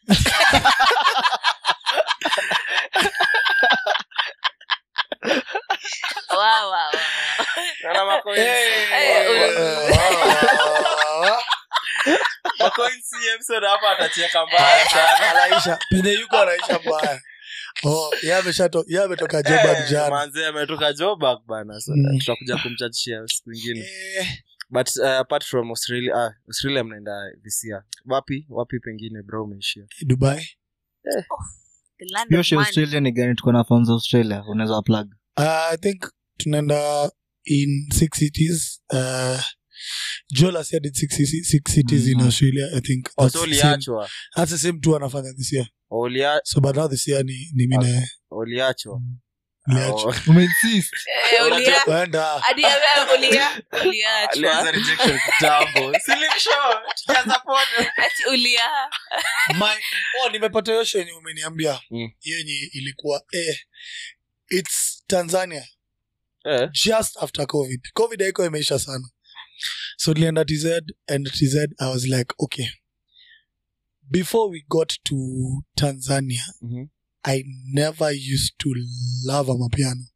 Wow, wow, wow. Hey, uli- uh, hapa atacheka mbaya sana anaisha penye yuko anaisha mbaya oh, yeye ameshato- yeye ametoka jobak Eh, jana manze ametoka jobak bana so, Mm. tutakuja kumchachia siku ingine Eh, but uh, apart from australia ah, australia mnaenda visia wapi wapi pengine bro umeishia dubai The land hiyo of show money. australia ni gani tuko na fans australia unaweza plug uh, i think tunaenda in six cities uh, jolas did six, cities- six cities in Mhm. australia i think Oh, that's so the same, uliachwa that's the same tu anafanya this year Ulia- so but now this year ni, ni mine uliachwa Uliachwa. Oh. umeinsist Eh, ulia- Wenda. hadi ya wewe ulia- uliachwa. Alianza rejection kitambo. Slim short, jaza pono. Ati ulia My, oh, nimepata hiyo show yenye umeniambia Mm. hiyo yenye ilikuwa eh, its tanzania Eh, just after covid covid haiko imeisha sana so tulienda tz and tz i was like okay before we got to tanzania mhm. i never used to love amapiano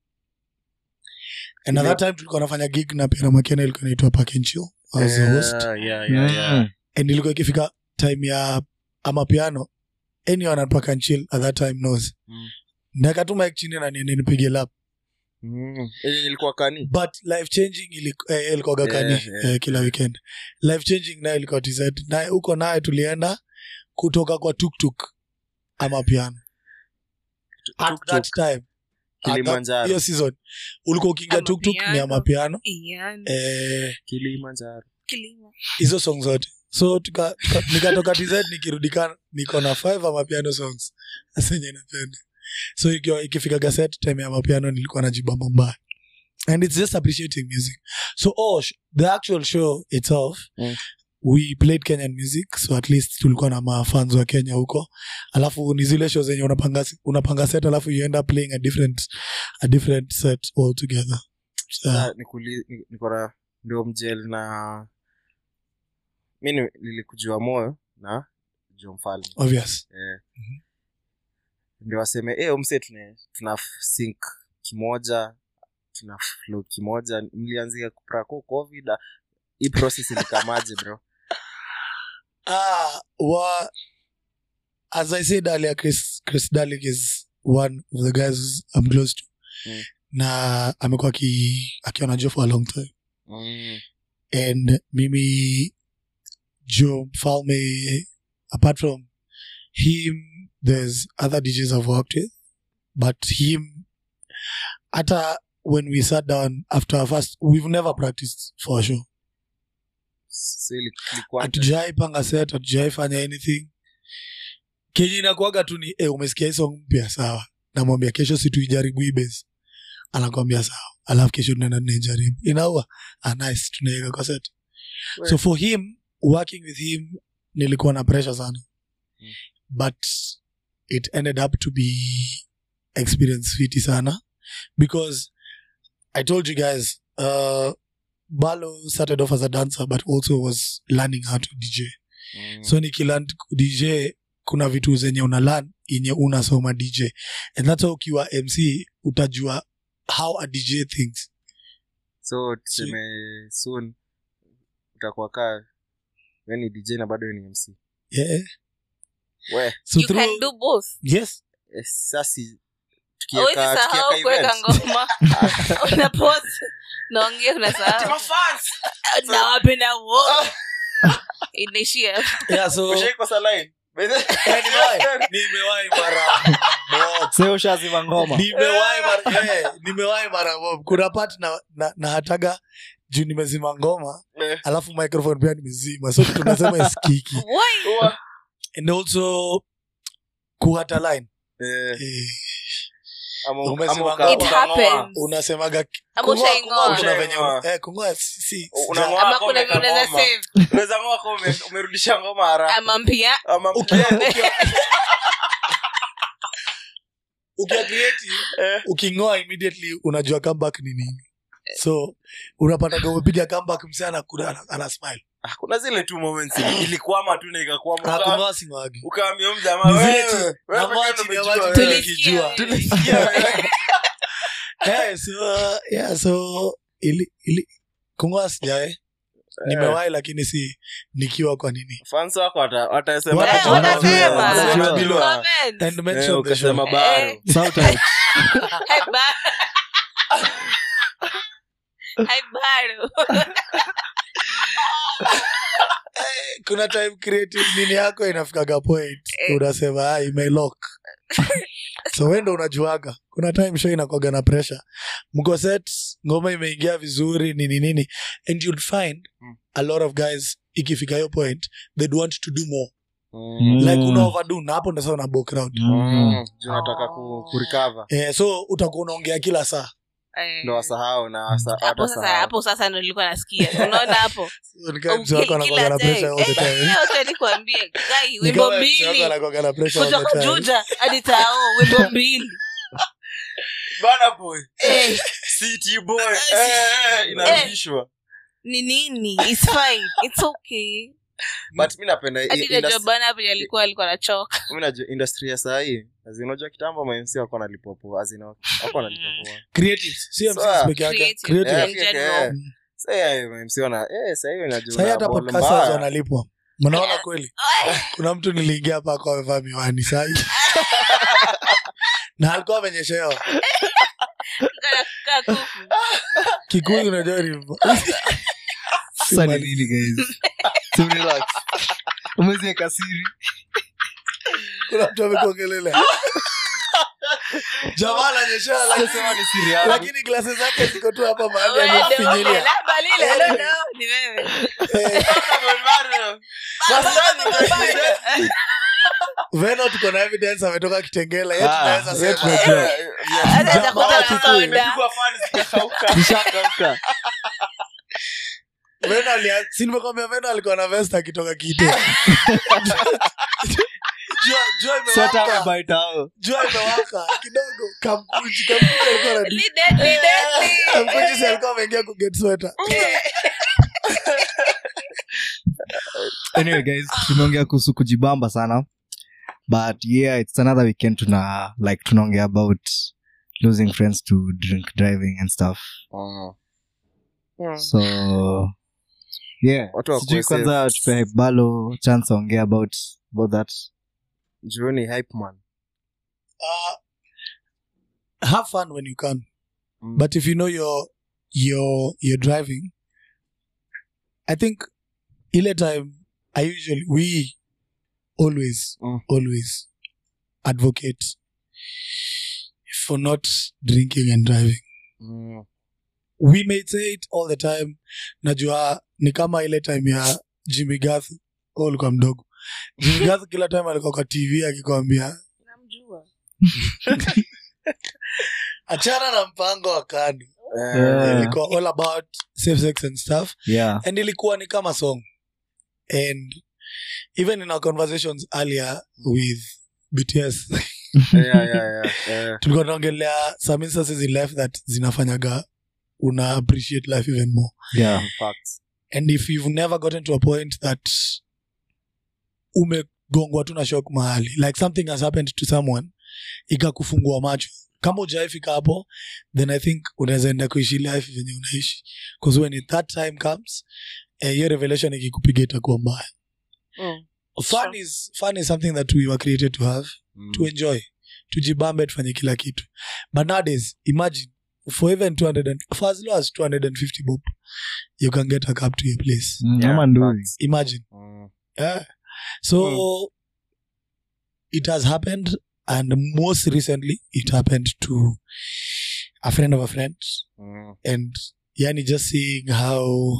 and at that time tulikuwa nafanya gig na piano makiana ilikuwa inaitwa Park and Chill. I was the host Yeah, yeah, yeah, yeah. Mm. and ilikuwa ikifika time ya amapiano anyone at Park and Chill at that time knows Mm. nakatuma chini na nini nipige lap Mm. yenye ilikuwa kani but life changing iliku- eh, ilikuwaga kani Yeah, yeah. eh, kila weekend life changing naye ilikuwa tz naye huko naye tulienda kutoka kwa tuktuk ama piano at Tuk-tuk, that time At that- Kilimanjaro. hiyo season ulikuwa ukiingia Ama tuktuk ni piano. amapiano Ian, eh, Kilimanjaro. kilimo. hizo song zote so tuka, tuka, nikatoka tz nikirudika niko na five amapiano songs asenye napenda so ikiwa ikifika gaset time ya mapiano nilikuwa najibamba mbaya and it's just appreciating music so oh, sh- the actual show itself Mm. we played kenyan music so at least tulikuwa na mafans wa kenya huko alafu ni zile show zenye unapanga, unapanga set alafu you end up playing a different, a different set altogether so, Sa- nikuli- ni- niko na ndio mjel na mi ni- nilikujua moyo na jo mfalme obvious eh. Mhm. ndio waseme eh, umse tuna, tuna sync kimoja tuna flow kimoja mlianzia kuprako covid ah, hii process ilikamaje bro Ah, wa, as I said earlier, Chris, Chris Dalik is one of the guys I'm close to. Mm. Na amekuwa aki- akiwa na Joe for a long time. mm. And mimi, Joe Falme, apart from him, there's other DJs I've worked with. But him, hata when we sat down after our first, we've never practiced for a show. so ili- ilikuwa hatujai panga set hatujai fanya anything kenye inakuaga tu ni eh, umesikia hii song mpya sawa namwambia kesho si tuijaribu hii base anakwambia sawa alafu kesho tunaenda tunaijaribu inaua ah, nice tunaiweka kwa set We- so for him working with him nilikuwa na pressure sana Mm. but it ended up to be experience fiti sana because i told you guys uh, balo started off as a dancer but also was learning how to dj mm. so nikilan dj kuna vitu zenye una learn yenye unasoma dj and that's why ukiwa mc utajua how a dj thinks so tuseme soon utakuwa kaa we ni dj na bado we ni mc yeah. we so you through, can do both yes eh, sasi awezi tukieka sahau tukieka kuweka events ngoma una pause naongea unasahau nawapenda wote inaishia yeah, so ushaikosa line By the- Eh, nimewahi. nimewahi mara mob. seo shazima ngoma nimewahi mara eh, nimewahi mara mob. kuna part na, na, na hataga juu nimezima ngoma Eh, alafu microphone pia nimezima so tunasema iskiki Why? huwa- and also kuhata line eh, eh, ama- Umezima ama uka- ngoma. It ukang'oa. happens. unasemaga Ama kung'oa- ushaing'oa. kung'oa kuna venye Ushaing'oa. eh, kung'oa si- si- Unang'oa ama kama kuna vile unaweza ngoma. save Unaweza ng'oa kama ume- umerudisha ngoma haraka ama mpia ama Ukiwa- mke- ukiwa- ukiwa creative eh, uking'oa immediately unajua comeback ni nini so unapataga umepiga comeback msana kuna ana smile ah, kuna zile tu moments ilikwama tu na ikakwama Uka- akung'oa sing'oagi ukaambia huyu jamaa Ni zile wewe, tu- wewe na pekee maji ndio ya umejua maji wewe. Tulisikia tukijua. wewe. Tulisikia wewe. Eh, so yeah so ili, ili kung'oa sijae nimewahi lakini si nikiwa kwa nini fans wako wata- watasema Wana- Eh, Wanajua, wanasema. wanajua. Comment. and Eh, mention the ukasema show. baro Eh. Shout out. Hai ba- Hai bado. Eh, kuna time creative nini yako inafikaga point Eh. unasema ah, imelock so wendo unajuaga kuna time show inakwaga na pressure mko set ngoma imeingia vizuri nini nini and you'll find Mm. a lot of guys ikifika hiyo point they'd want to do more Mm. like Mm. una overdo na hapo ndo sasa una book out Mm. Mm. Juu nataka ku, kurecover eh, so utakuwa unaongea kila saa Eh. ndo wasahau na wasa- hapo sasa watasahau. hapo sasa ndo nilikuwa nasikia unaona hapo So, ni kama mtu wako anakuwaga na pressure all the time nikwambie gai Ni wimbo kama mtu wako mbili anakuwaga na pressure all the kutoka time. juja hadi tao wimbo mbili Bana boy Eh, city boy Eh, eh, eh, inarudishwa ni nini It's fine It's okay but mi napenda i- hadi najua industry- bana hapo alikuwa alikuwa nachoka mi najua industry ya sahii unajua kitambo mamc wako nalipopoa azina wako nalipopoa Creatives, si So, MCs peke yake. Creative. Creative. Yeah. Eh, in general. Mm. sahii mamc wana eh, sahii unajua Sahi una hata ball podcasters mbaya. wanalipwa mnaona Yeah. kweli kuna mtu niliingia hapa akawa amevaa miwani sahi na alikuwa amenyeshewa Kana kukaa kuku. kikuyu unajua ni Sasa ni nini guys so relax umeziweka siri kuna mtu amekuongelelea jamaa ananyesha lakini- sema ni siri yangu lakini glasi zake ziko tu hapa mahali Wewe ndio amefinyilia ongea, labda lile, no, no, ni wewe. Eh, Baba, veno tuko na evidence ametoka kitengela yetu Ah, tunaweza yetu sema tunajua. Anaweza Jamaa kuta wa na Kikuyu. soda. Nishakauka. veno alia- si nimekwambia veno alikuwa na vest akitoka kite jua jua Sweta imewaka amebaita hao. jua imewaka kidogo kamkuji kamkuji alikuwa na Li deadly, deadly. kamkuji si alikuwa ameingia kuget sweater anyway guys tumeongea kuhusu kujibamba sana but yeah it's another weekend tuna like tunaongea about losing friends to drink driving and stuff so yeah Watu wakuwe sijui kwanza safe. tupe balo chance aongea about about that juoni hype man uh, have fun when you can Mm. but if you know you're you're you're driving i think ile time i usually we always Mm. always advocate for not drinking and driving Mm. we may say it all the time najua ni kama ile time ya jimmy gath ulikuwa mdogo jimmy gath kila time alikuwa kwa tv akikwambia Namjua. achana na mpango wa kani Eh, Yeah. ilikuwa all about safe sex and stuff yeah and ilikuwa ni kama song and even in our conversations earlier with bts yeah, yeah, yeah, yeah. tulikuwa tunaongelea some instances in life that zinafanyaga una appreciate life even more yeah In fact. and if you've never gotten to a point that umegongwa tu na shock mahali like something has happened to someone ikakufungua macho kama ujaifika hapo then i think unaweza enda kuishi life venye unaishi bcause when it, that time comes eh, hiyo revelation ikikupiga itakuwa mbaya Mm. fun Sure. is, fun is something that we were created to have Mm. to enjoy tujibambe tufanye kila kitu but nowadays imagine for even 200 and, for as low as 250 bob you can get a cab to your place Mm, Yeah, ama ndui facts. imagine Mm. yeah. so it has happened and most recently it happened to a friend of a friend Mm. and yani just seeing how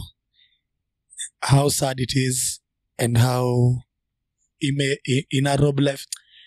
how sad it is and how ime, i- ina rob life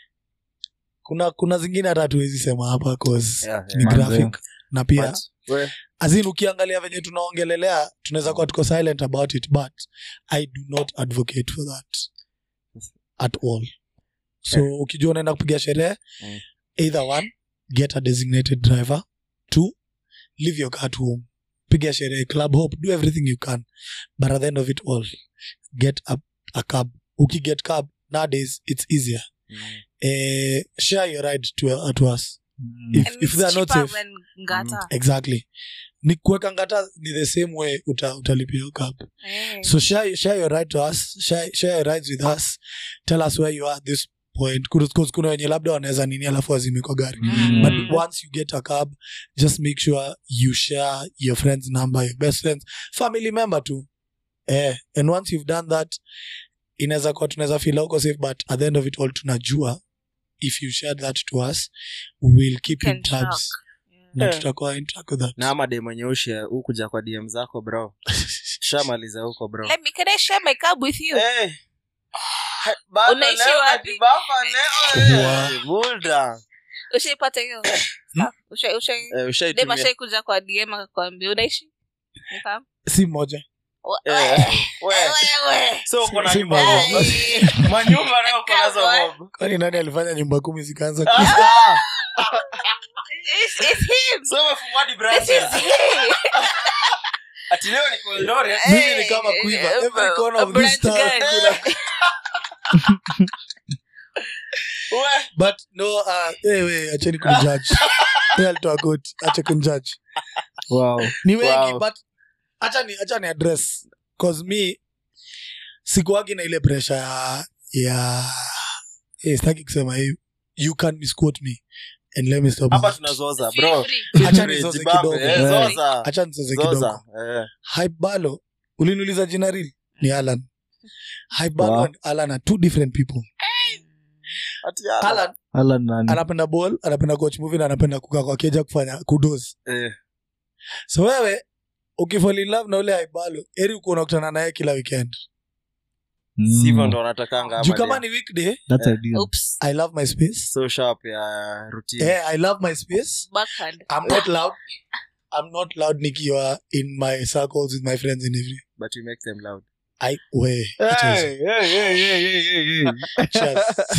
kuna kuna zingine hata hatuwezi sema hapa cause Yeah, ni yeah. graphic na pia But, we- azin ukiangalia venye tunaongelelea tunaweza kuwa tuko silent about it but i do not advocate for that at all so Yeah. ukijua unaenda kupiga sherehe Mm. either one get a designated driver two leave your car at home piga sherehe club hope do everything you can but at the end of it all get a, a cab ukiget cab nowadays it's easier Mm. eh, share your ride to, to us Mm. If- And if it's they are not cheaper safe. than ngata. exactly ni kuweka ngata ni the same way uta, utalipia hiyo cab Eh. so share, share your ride to us share, share your rides with us tell us where you are at this point Kuna- kuna kuna wenye labda wanaweza nini alafu wazime kwa gari Mm. but once you get a cab just make sure you share your friend's number your best friends family member too eh, and once you've done that inaweza kuwa tunaweza feel huko safe but at the end of it all tunajua if you shared that to us we'll keep Can in tabs Yeah. na Yeah. tutakuwa in track with that na ama de mwenye ushe hukuja kwa dm zako bro shamaliza huko bro Let me, can I share my cab with you? Eh. Baba Unaishi leo wapi? ati baba leo, eh. Wow. Buda. ushaipata hiyo Usha- usha- Eh, dem ushaitumia. ashaikuja kwa dm akakwambia unaishi Nikamwambia, si moja "Wa- Eh, we. wewe." So uko na Si nyumba mbaya. mob. manyumba nayo uko nazo Come mob. kwani nani alifanya nyumba kumi zikaanza Ah, It's- it's him. so umefungua hadi This branches. is he. Ati leo ni Eldoret. Mimi ni kama quiver. Eh, Every corner of a this branch town gani? kuna- We. but no uh, hey, we, acheni kunjudge Yeye alitoa koti ache kunjudge wow ni wengi Wow. but acha ni acha ni address cause me sikuagi na ile pressure ya ya eh, sitaki kusema hii you can misquote me and let me stop hapa that. tunazoza Feel bro free. Acha nizoze Jibambe, kidogo. eh, Yeah. zoza acha nizoze kidogo zoza eh. hype balo uliniuliza jina real ni alan hype balo Wow. and alan are two different people Ati ala. alan Alan nani? anapenda ball anapenda coach movie na anapenda kukaa kwa keja kufanya kudos Eh, so wewe ukifall in love na ule haibalo eri uko unakutana naye kila weekend Mm. sivyo ndo wanatakanga juu ama kama ni- ni weekday That's ideal. Oops. i love my space so sharp ya routine eh, i love my space Backhand. i'm not loud i'm not loud nikiwa in my circles with my friends and every but you make them loud i we Hey, hey, hey, hey, hey, hey, hey.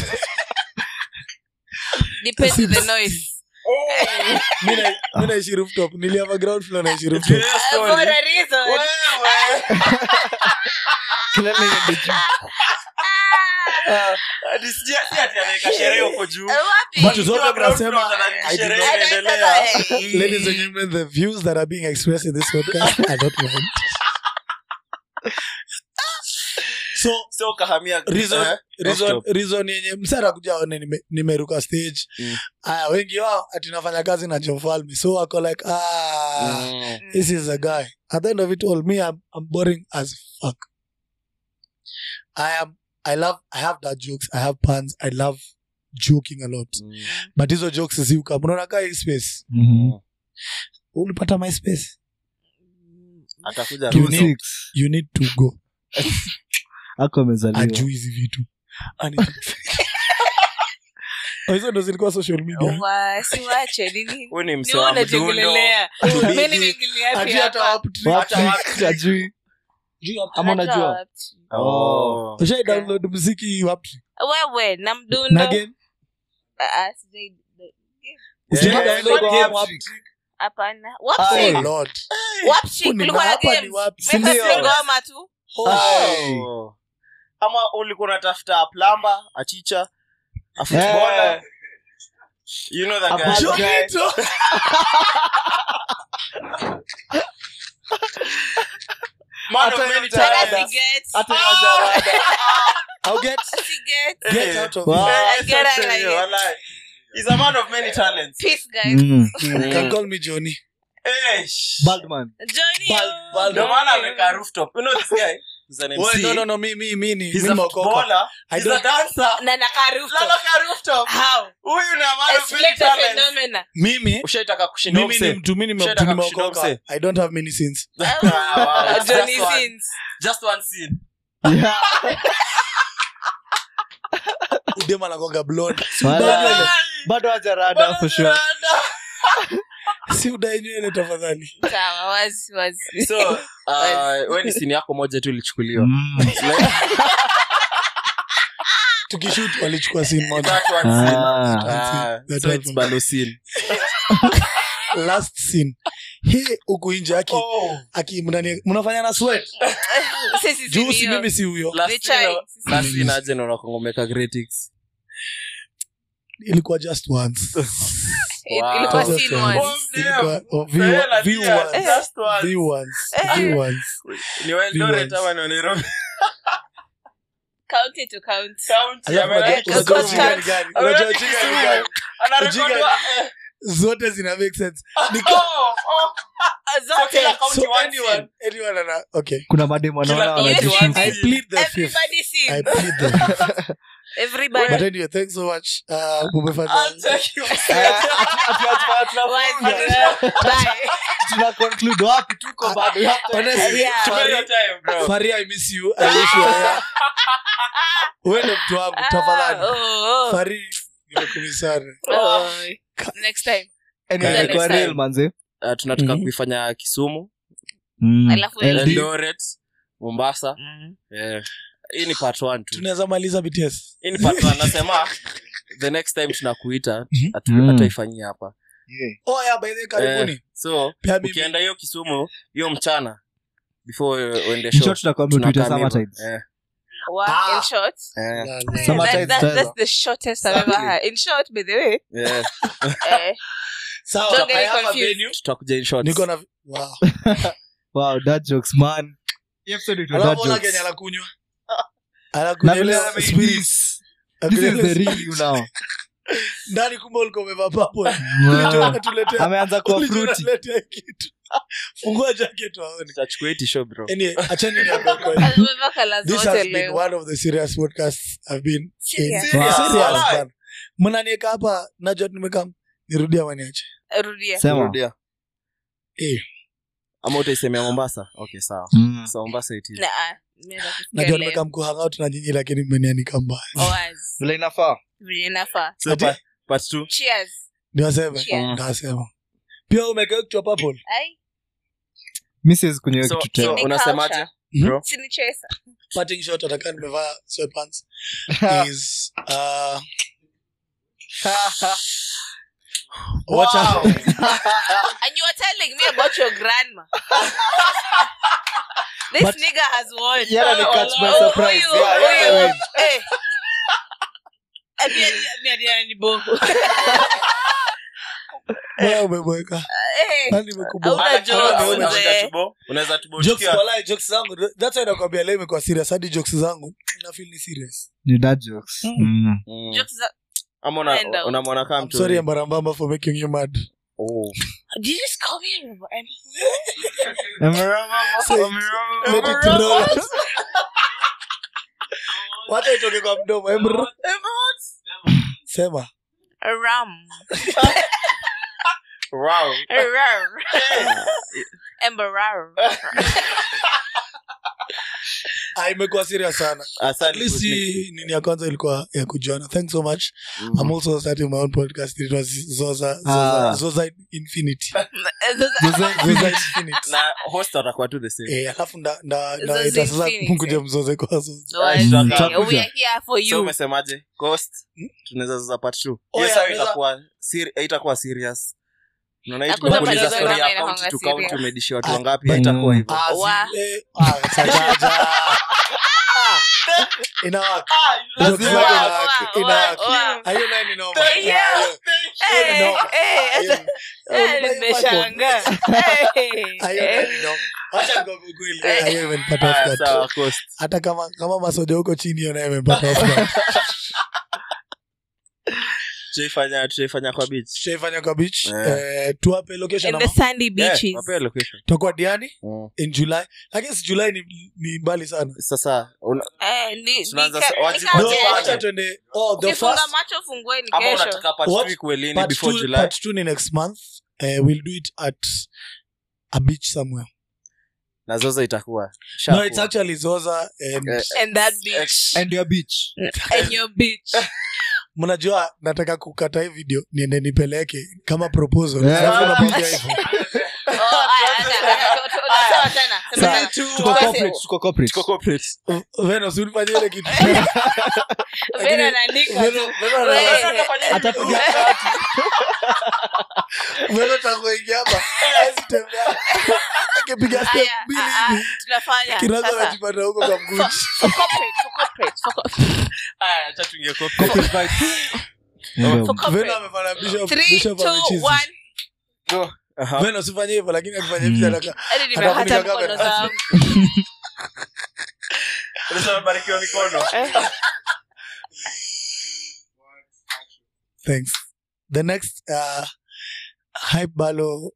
Depends on the noise. mi naishi rooftop niliava ground floor naishi rooftop Uh, for a reason. Kelele iende juu. Ati sija- si ati anaweka sherehe huko juu Uh, wapi? Vitu zote Ikiwa ground mnasema, floor, anadhani I do sherehe not- inaendelea. Eh, ladies and gentlemen the views that are being expressed in this podcast i don't want so so kahamia reason, eh, reason, rooftop. reason yenye msara kuja aone nime- nimeruka stage Mm. aya wengi wao ati nafanya kazi na jofalme so wako like ah Mm. this is a guy at the end of it all me i'm, I'm boring as fuck i am i love i have that jokes i have puns i love joking a lot Mm. but hizo jokes ziuka mnaona kaa hii space Mhm. ulipata my space atakuja You Two need- six. you need to go Ako amezaliwa. ajuu hizi vitu Ani- Oh, hizo ndo zilikuwa social media Wa- siwache nini Huyu ni ni msee wewe wa mdundo. unajiongelelea Tubidi. Mimi nimeingilia wapi Ati hata hapa? wap trick. Wapi? Hata wapi? Hajui. Ama Hata unajua? wapi? Oh. ushai download mziki wapi wewe na na mdundo game Ah, ah, sijai- Ushai Yeah. download Yeah. game wapi hapana oh Wapsi. lord Wapsi, Huu ni kulikuwa na hapa ni games. wapi? Mimi Sindio? si ngoma tu Hey. Oh. ama ulikuwa unatafuta plamba achicha afutbola Eh. you know that A guy. bad Joe guy. Vito. Man of Hata many yote Hata talents. siget. Hata Ah, hajarada. I'll get siget. get Eh. out of Wow. here. Eh, I get such it a- like it. walai. He's a man of many talents. Peace, guys. Mm. You can call me Johnny. Eh, sh- Baldman. Johnny, Bal- oh. Bal- Ndio maana amekaa rooftop. You know this guy? He's an Oh, MC. no, no, no, me, me, me, ni- He's mi a nimeokoka. footballer. I He's a don't- dancer. na nakaa rooftop. Lala ka rooftop. How? Huyu ni a man of Explain many the talents. phenomena. mimi Ushaitaka kushinda mimi ni mse? mtu mi nime- Shida mtu kama kushinda nimeokoka mse. i don't have many sins Ah, wow. Just Johnny one. Sins. Just one scene. Yeah. udema nakonga blonde Wala. bado hajarada for sure si udai nywele tafadhali Sawa, wazi, wazi. so uh, we ni sini yako moja tu ilichukuliwa Mm. Like, tukishut walichukua sin moja that one scene. Ah. Ah, That so one. it's bado scene. last scene he huku nje aki Oh. aki mnani- mnafanya na sweat Sisi juu si sindio. mimi si huyo Last Ni scene, chai. last scene aje na unakongomeka critics. ilikuwa just once Il- Wow. ilikuwa Just scene once. once. Oh, damn. Ilikuwa- oh, view- Fela view dia, once. just one. View once. Eh. View once. ni wa Eldoret Viewers. ama ni wa Nairobi? County to count. County, Alafu ameenda unajua- Because unajua God ujinga can't- ni gani? Ameenda Unajua ujinga ni Kisumu. gani? Anarekodiwa, eh. zote zina make sense Ni Oh, oh. Ah, So zote. kila county so one anyone scene. anyone ana okay kuna mademu Kila wanaona county Yes, one yes. i scene. plead the fifth Everybody i sing. plead the fifth but Everybody. anyway thanks so much uh umefanya I'll take you. Bye. tuna conclude wapi tuko bado We have time. honestly Yeah. Tumia your Fari- time, bro. Fari, I miss you. I wish you were here. Wewe ndo mtu wangu Ah, tafadhali oh, oh. Fari, nimekumisana. Oh. Next time. Anyway, Next ilikuwa time. real manze Uh, tunataka Mhm. kuifanya kisumu Mm. Alafu LD. eldoret mombasa Eh, hii ni part one tu tunaweza maliza bts hii ni part one nasema the next time tunakuita Mhm. hatu- Mm. hataifanyia hapa Yeah. oh yeah by the way, karibuni Eh, so pia mimi ukienda hiyo kisumu hiyo mchana before uende In show short, tutakwambia tuite tunakaa summer hivyo. tides. Eh, What? Ah. In short? eh, La, la. Summer That- tides that- taweza. that's the shortest I've ever had. In short, by the way, eh. eh, Sawa, Don't get I have a confused. venue. tutakuja in shorts. niko na wow wow that jokes man Hii episode ilikuwa alafu dad ona jokes. Kenya anakunywa Na anakunywa vile ile ame- spirit this is Anakunywa the ile real you now ndani kumbe ulikuwa umevaa purple Wow. Tuletea- ameanza kuwa Ulijua fruity unaletea kitu fungua jacket waone Tutachukua hii t-shirt, bro. anyway achani niambie kweli Amevaa colours this has zote been leo. one of the serious podcasts i've been in. Serious? Serious, Wow. serious, Why? man. mnanieka hapa najua nimekam nirudia maniache Rudia. sema Rudia. Eh. ama utaisemea mombasa okay sawa Mm. so mombasa it is. Na, ah, nimeanza kusikia najua leo. nimekam kuhangout na nyinyi lakini mmenianika mbaya Oaz. vile inafaa Vile inafaa. so Ati- part, part two Cheers. niwaseme Cheers. ndasema pia umekea kichwa purple Ai, mi siwezi kunywa So- kitu so tena Ni unasemaje culture. bro si ni chesa. parting shot atakaa nimevaa sweatpants is uh, watch out. And you are telling me about your grandma. this But- nigga has won. Yeah, they catch by Oh, surprise. huyu, Yeah, yeah, huyu. they win. Eh. Eh, pia- pia- pia ni bongo. Wewe umeboeka Eh. nani imekuboa Hauna jokes, Wewe ume- mzee. unaweza jokes tubotikia walai jokes zangu that's why nakwambia leo imekuwa serious hadi jokes zangu na feel ni serious ni dad jokes Mm. Jokes za- ama una- Enda. unamwona kama I'm mtu sorry Ambarambamba for making you mad Oh. Did you just call me a robot? Let it roll. wacha itoke kwa mdomo Emr- sema A rum. Wow. A rum. Embarrass. Ah, imekuwa serious sana at Asante least Kusni. hii nini ya kwanza ilikuwa ya kujuana thanks so much Mm. i'm also starting my own podcast it was zoza Ah. zoza, zoza infinity Zoza zoza infinity na host atakuwa tu the same eh alafu nda nda nda Zoza ita sasa Infinity. mkuja mzoze kwa zoza So, Mm, okay, tutakuja. we are here for so you. umesemaje cost tunaweza sasa part two Oh, Hiyo yeah, sawa tunaweza- itakuwa seri- haitakuwa serious unaona hii Hakuna tumekuuliza malizo story ya inakuanga county to serious. county umedishi watu Ah, wangapi but- haitakuwa hivyo Ah, Wa- si- eh, ah, chachacha. Ah, inawaka Jokes Wow, zake wow, inawaka, wow, inawaka. wow. Ah, hiyo nayo ni noma. Thank Ah, you. hiyo- hiyo ni Eh, noma. eh, Ah, hiyo- eh, hiyo ni- nimeshangaa. Eh, Ah, hiyo eh. nayo ni noma. Wacha nikwambie ukweli. Ah, hiyo imenipata off Ah, guard. sawa cost hata kama kama masoja huko chini hiyo nayo imempata off guard. tutaifanya tutaifanya kwa beach tutaifanya kwa beach Eh. eh, tuwape location In the ama sandy Yeah, beaches. wapea location tutakuwa diani Mm. in july lakini si july ni, ni mbali sana sasa una- Eh, ni- Tunaanza ni- sa- ni- waji- ni- no, Waje- wacha tuende oh, the ukifunga first macho fungueni ama kesho unataka part What? two ikuwe lini part before two, july part two ni next month uh, we'll do it at a beach somewhere na zoza itakuwa no it's actually zoza and Eh, and that beach Ex- and your beach and your beach mnajua nataka kukata hii video niende nipeleke kama proposal Yeah. Alafu nakwambia hivyo. Oh, aya, acha, acha, tu- tu- sema tena, sema Sawa. tena. tuko Tuanze. corporate tuko corporate Tuko corporate. Venus, unifanye ile kitu Vena anaandika tu. Venus- Venus- Wewe. atapiga Venus atakuingia hapa hawezi tembea akipiga step Aya, mbili ah, ah, hivi tunafanya kinaza sasa. anajipata huko kwa mguji For corporate, for corporate, for corporate, Aya, acha tuingie corporate. corporate vibes Ndio. for corporate. Venus amefanya bishop Three, bishop two, amechizi one. Go. Aha. Venus usifanye hivyo lakini akifanya hivi Mm. anaka Hadi nimekata Atafunika mkono kamera. zangu. Unasema barikiwa mikono. thanks the next uh, hype balo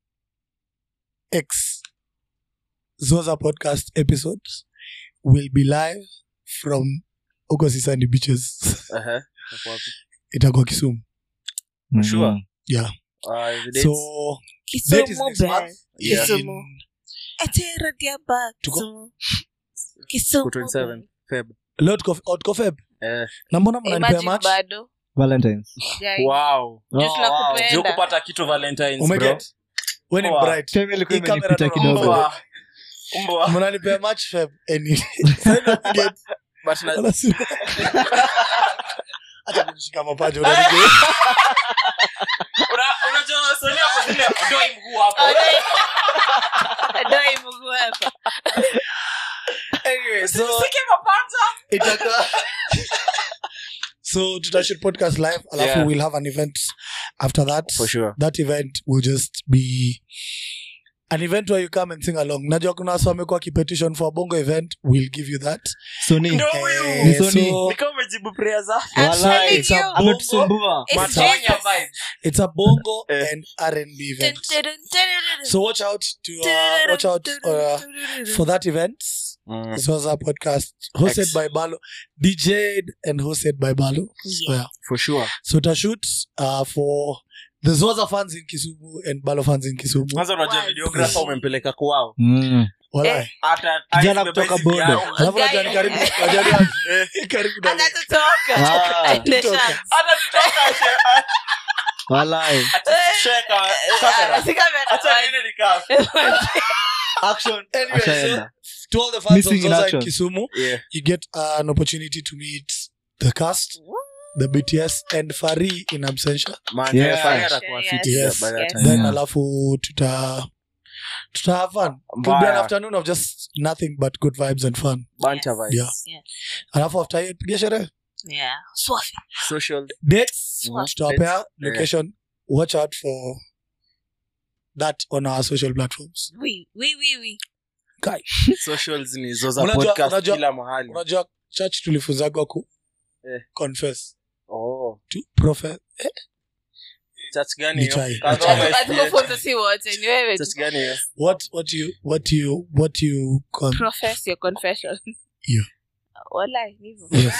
x zoza podcast episodes will be live from huko sisani beaches Aha. Itakuwa wapi? itakuwa kisumu Mm. Sure. yeah Ah, the dates? so date is Kisumu next best. month Yeah. Kisumu. In- Etera diaba, Tuko- Kisumu. Kisumu Ku 27 Feb. leo tuko- oh, tuko Feb. Eh. na mbona mnanipea Imagine match bado. valentines Jai. Wow. Juu tunakupenda. Juu kupata kitu Valentines, bro. umeget when in Poa. bright time ilikuwa Hii kamera imenipita ndo kidogo naomba. Mbwa. Mbwa. mnanipea match Feb any Sasa umeget? But na- Wala si- acha kunishika mapaja unanigeuka. Una- unajua swali hapo zile, ondoi mguu hapo. Doi mguu hapa. Anyway, so Usisike mapaja. itakuwa so tutashoot podcast live alafu Yeah. we'll have an event after that For sure. that event will just be an event where you come and sing along najua kuna wasi wamekuwa kipetition for a bongo event we'll give you that soni Ndio Eh, huyu. Ni Sony. so Ni kama kujibu prayer za I'm Walai, telling it's a you. bongo. ametusumbua It's Matonya Jesus. vibe. it's a bongo Eh. and r&b Dun, event dun, dun, dun, dun, so watch out to uh, watch out uh, for that event this was our podcast hosted Ex- by balo dj'd and hosted by balo so, yeah. for sure so tashoot uh, for the zoza fans in kisumu and balo fans in kisumu kwanza unajua Wow. videographer umempeleka kwao Mm. Walai. hata Kijana aibebe kutoka hizi Bondo. vyao. alafu najua ni karibu najua ni wapi? karibu na Atatutoka. Ah, Aende kutoka. chance. hata tutoka she- walai atasheka kamera Si kamera. hata niende nikaa action Anyway, ashaenda to all the fans Missing of in Zoza in action. Kisumu, yeah you get uh, an opportunity to meet the cast, the BTS, and Fari in absentia. man Yeah. Fari atakuwa Yes, fiti yes, by that yes. time. Then Yeah. alafu tuta tuta have fun. It'll be an Mbaya. afternoon of just nothing but good vibes and fun. Banter vibes. Yeah. Yeah. Alafu after hiyo piga sherehe. Yeah. Swafi. social Dates Mhm. tutawapea Yeah. location. Watch out for that on our social platforms. Oui, oui, oui, oui. Kai, socials ni zoza Unajua- podcast unajua- kila mahali unajua church tulifunzagwa ku Eh. confess oh to profess. church gani Ni hiyo? chai. Kama Chai. SDA. Hatukufunza si wote ni wewe tu. church gani hiyo What what you what you what you con- Profess your confession. Yeah. Walai, ni hivyo. yes.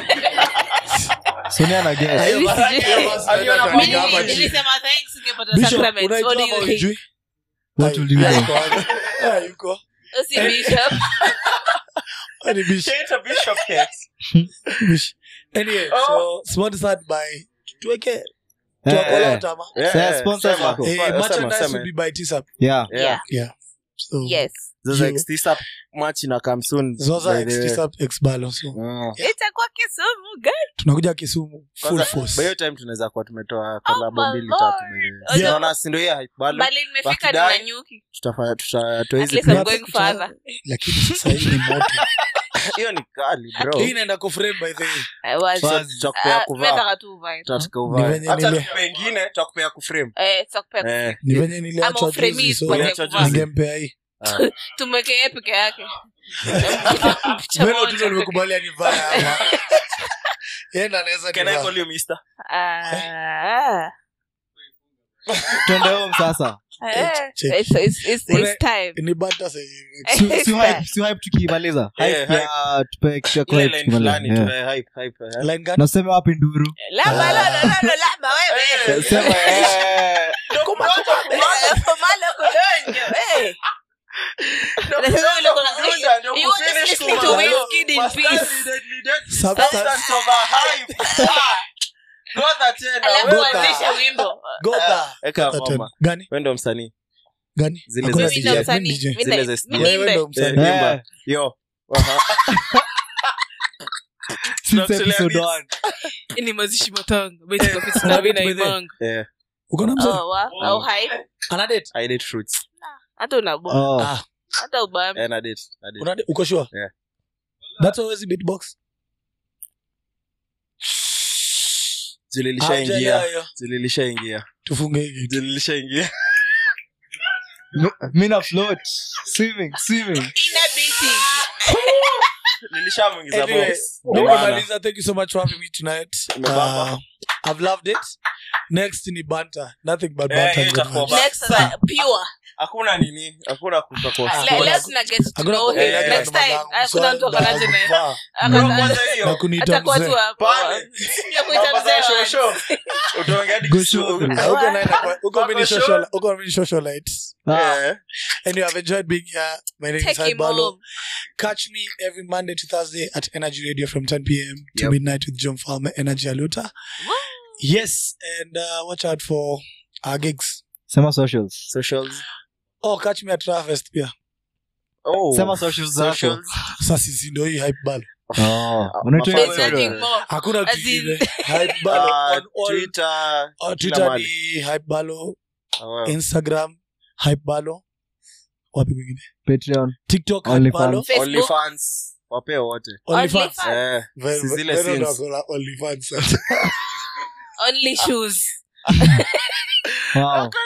sonia na guess Hiyo Mimi basi- sijui. hiyo basi Aliona naenda kwa Mimi kuandika hapa Bishop, chini. nilisema thanks ungepata Bishop, sacrament. unaijua What do ama you think? hujui? What Ai, will you do? yuko wapi? Ah, yuko. Usi bishop. Ah, ni Bishop. Chaita Bishop Cakes. Bishop. Anyway, Oh. so sponsored by tuweke Eh, tuwakola eh. utama. Yeah, Sasa yeah, sponsors sema. wako. Eh, Sema, merchandise sema. will be by Tisap. yeah Yeah. Yeah. So Yes. Zoza You- X Tisap match ina come soon, Zoza by X the way. Tisap X Balo. So Mm. Itakuwa Kisumu guys. tunakuja Kisumu full Kwanza, force. by hiyo time tunaweza kuwa tumetoa Oh kolabo my mbili Lord. tatu by the way. Although- Unaona, si ndio hiyo hype bado Bali nimefika Wakidai- nina nyuki. tutafanya tutatoa At hizi least clip. I'm going further. Lakini sasa hii ni moto. hiyo ni kali bro Hii inaenda kuframe by the way. I was. Wazi. tutakupea Ah, kuvaa nataka tu uvae. tutataka Ni uvae venye hata nile- tukupe ingine tutakupea kuframe Eh, tutakupea eh Ni venye Ama niliachwa uframe juzi hii so tupate Uliachwa kuvaa. juzi. ningempea hii. ah. tumweke yeye peke yake Picha Wewe moja tu ndio nimekubalia nivae hapa. Yeye ndo anaweza can i nivaa. call you mister Ah. twende home sasa Eh, check. it's- it's- it's- Una- it's time. Ni banta sasa hivi. Si- It's si time. hype- si hype tukimaliza Yeah, Hype ya tupe kitu ya ile hype line tukimaliza. fulani Yeah. tuwe hype hype eh. Line gani? na useme wapi nduru Lamba, lolo, lolo, lamba, wewe. Eh, sema eh, Eh, Fomalo kudonjo, eh. Unasema ule kuna- Ndio You want kufinish to listen to kumaliza. Wizkid in Bastard peace. is deadly dead. Substance. Substance over hype. Ah. Gotha tena, Alafu wewe. Gotha. anzisha wimbo. Gotha. Eka Gotha ngoma. tena. Gani? Wewe ndo msanii Gani? Zile Hakuna za Mimi DJ. ndo DJ. msanii. Mimi DJ. Mimi Zile na- za mimi Wewe nimbe. ndo Eh, msanii. Yeah. imba. Yo. Aha. since Tunakuletea episode beats. one. Ni mazishi matanga. Beti kwa fiti na vina imanga. Eh, Uko na mzee? Oh, wa- au hype. Ana date? I date fruits. hata unabwa Oh. Ah, hata ubambi Eh, na date, na date. una date? Uko sure? Yeah. That's always beatbox. Zililishaingia. Haujaelewa hiyo. Zililishaingia. Tufunge hii kitu. Zililishaingia. Mi- mi na float swimming swimming ina biti Nilishamuingiza Anyway, box. Ndio Ndio maana. nimemaliza. Thank you so much for having me tonight. Umebamba. Uh, I've loved it. Next ni banter. Nothing but Eh, banter. hiyo and itakuwa good vibes. next sasa pure hakuna nini hakuna kutoka Ah, Le- hakuna- leo tuna get to Hakuna know him kuongelea Eh, next namba time zangu, hakuna swali mtu akanaje na naye kuvaa. Bro, Akana- kwanza na hiyo kuniita atakuwa mzee. tu hapo Pale. ya kuita Mambo za mzee show wa- show. Utaongea hadi Go Kisu- show. Ah, huko naye nakuwa- huko mimi ni Wako social- huko mimi ni socialite. Ah, Eh, Anyway, I've enjoyed being here. My name is Take him Haibalo. home. Catch me every Monday to Thursday at Energy Radio from 10 p.m. to Yep. midnight with John Farmer, Energy Aluta. Woo. Yes, and uh, watch out for our gigs. sema socials socials Oh, catch me at Trafest pia. oh Sema socials zako. socials Sasa sisi ndio hii hype ball. Oh, unaitwa There's There's Instagram? nothing more. Hakuna As kingine. in- Hype ball Ah, on all twitter on kila Twitter mahali. ni hype balo, Ah, wow. Instagram hype balo. Wapi kwingine? patreon TikTok hype OnlyFans. balo. Facebook. OnlyFans wapee wote OnlyFans. OnlyFans. Eh, Ve- si ve- zile Vero ndo scenes. ako na OnlyFans. Only shoes. wow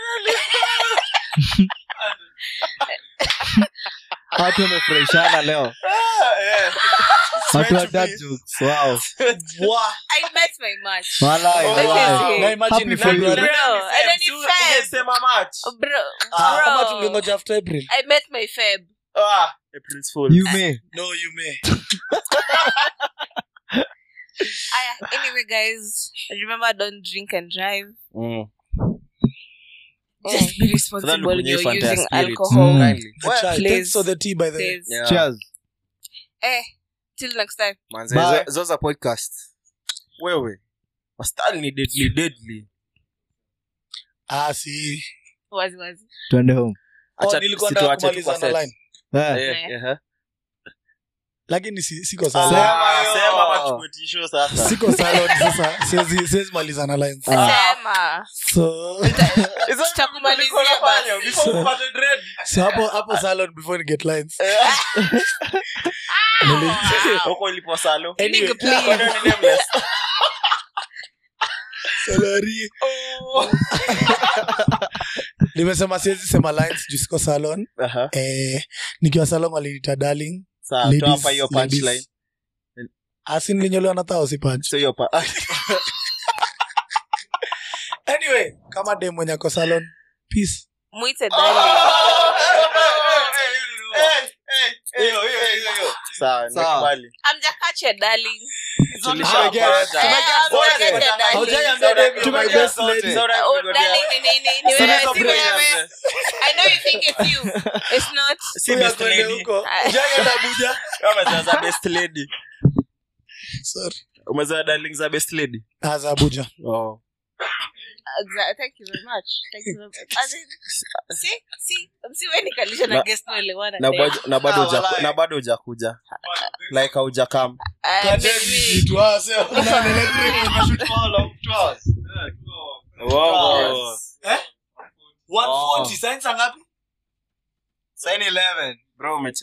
watu wamefurahishana leo Ah, eh. watu wa meant to dad be. jokes wow Wah. I met my match. walai Oh, walai na imagine Happy ni for you. February. Bro, and then in Feb. Ungesema March. Bro, Ah, kama bro. tungengoja after April. I met my Feb. Ah, April's Fool. you may No, you may. Aya, anyway, guys, remember don't drink and drive. Mm. Just be responsible when Afadhali you're kunywe Fanta ya using spirit. alcohol. Mm. Kindly. The chai. please. Thanks for the tea, by the way. Please. Yeah. cheers Eh, till next time. Manze, Bye. zo- zoza podcast wewe wastani ni deadly deadly Ah, si. Wazi wazi. twende home Oh, Acha nilikuwa situache nataka tu kumaliza kwa na set. line. Eh, Eh, Eh. eh, lakini si- siko Ah, salon. sema- sema ama tuchukue tisho sasa. siko salon sasa siwezi siwezi maliza na lines Ah. Sema. so Hizo Tutakumalizia ulikuwa unafanya basi. before upate dread. so hapo hapo salon before ni get lines Huko ilipo salo. Anyway, Nigga, please. Kwani ni nameless? salary nimesema siwezi sema lines juu siko salon Aha. eh, nikiwa salon waliniita darling Sawa, Ladies- toa hapa hiyo ladies. punchline. asin linyolewa na tao si punch So hiyo pa- anyway kama dem mwenye ako salon peace Mwite darling. Sawa, nimekubali. Amjakache darling. Tulishapata. Ah, yes. Eh, amjakache darling. Haujaiambia dem you're my best Zote. lady. Zote Oh, tumegotea. darling ni nini? Ni wewe, Sisi si break wewe. up, eh. I know you think it's you. It's not. Si Huyu best akwende lady. huko Ah. Hujaienda Abuja Kama za- za best lady. sorry umezoea darling za best lady Ah, za Abuja oh. Exa- Thank you very much. Thank you very much. As in, see, see, msiweni kalisha na Na- guest tuelewana na, tena. bado- na bado Ah, huja- walai. na bado hujakuja like haujakam Ah, Kande maybe. vitu, ah, sio. Una electric, unashoot Oh. science ngapi bro umeche-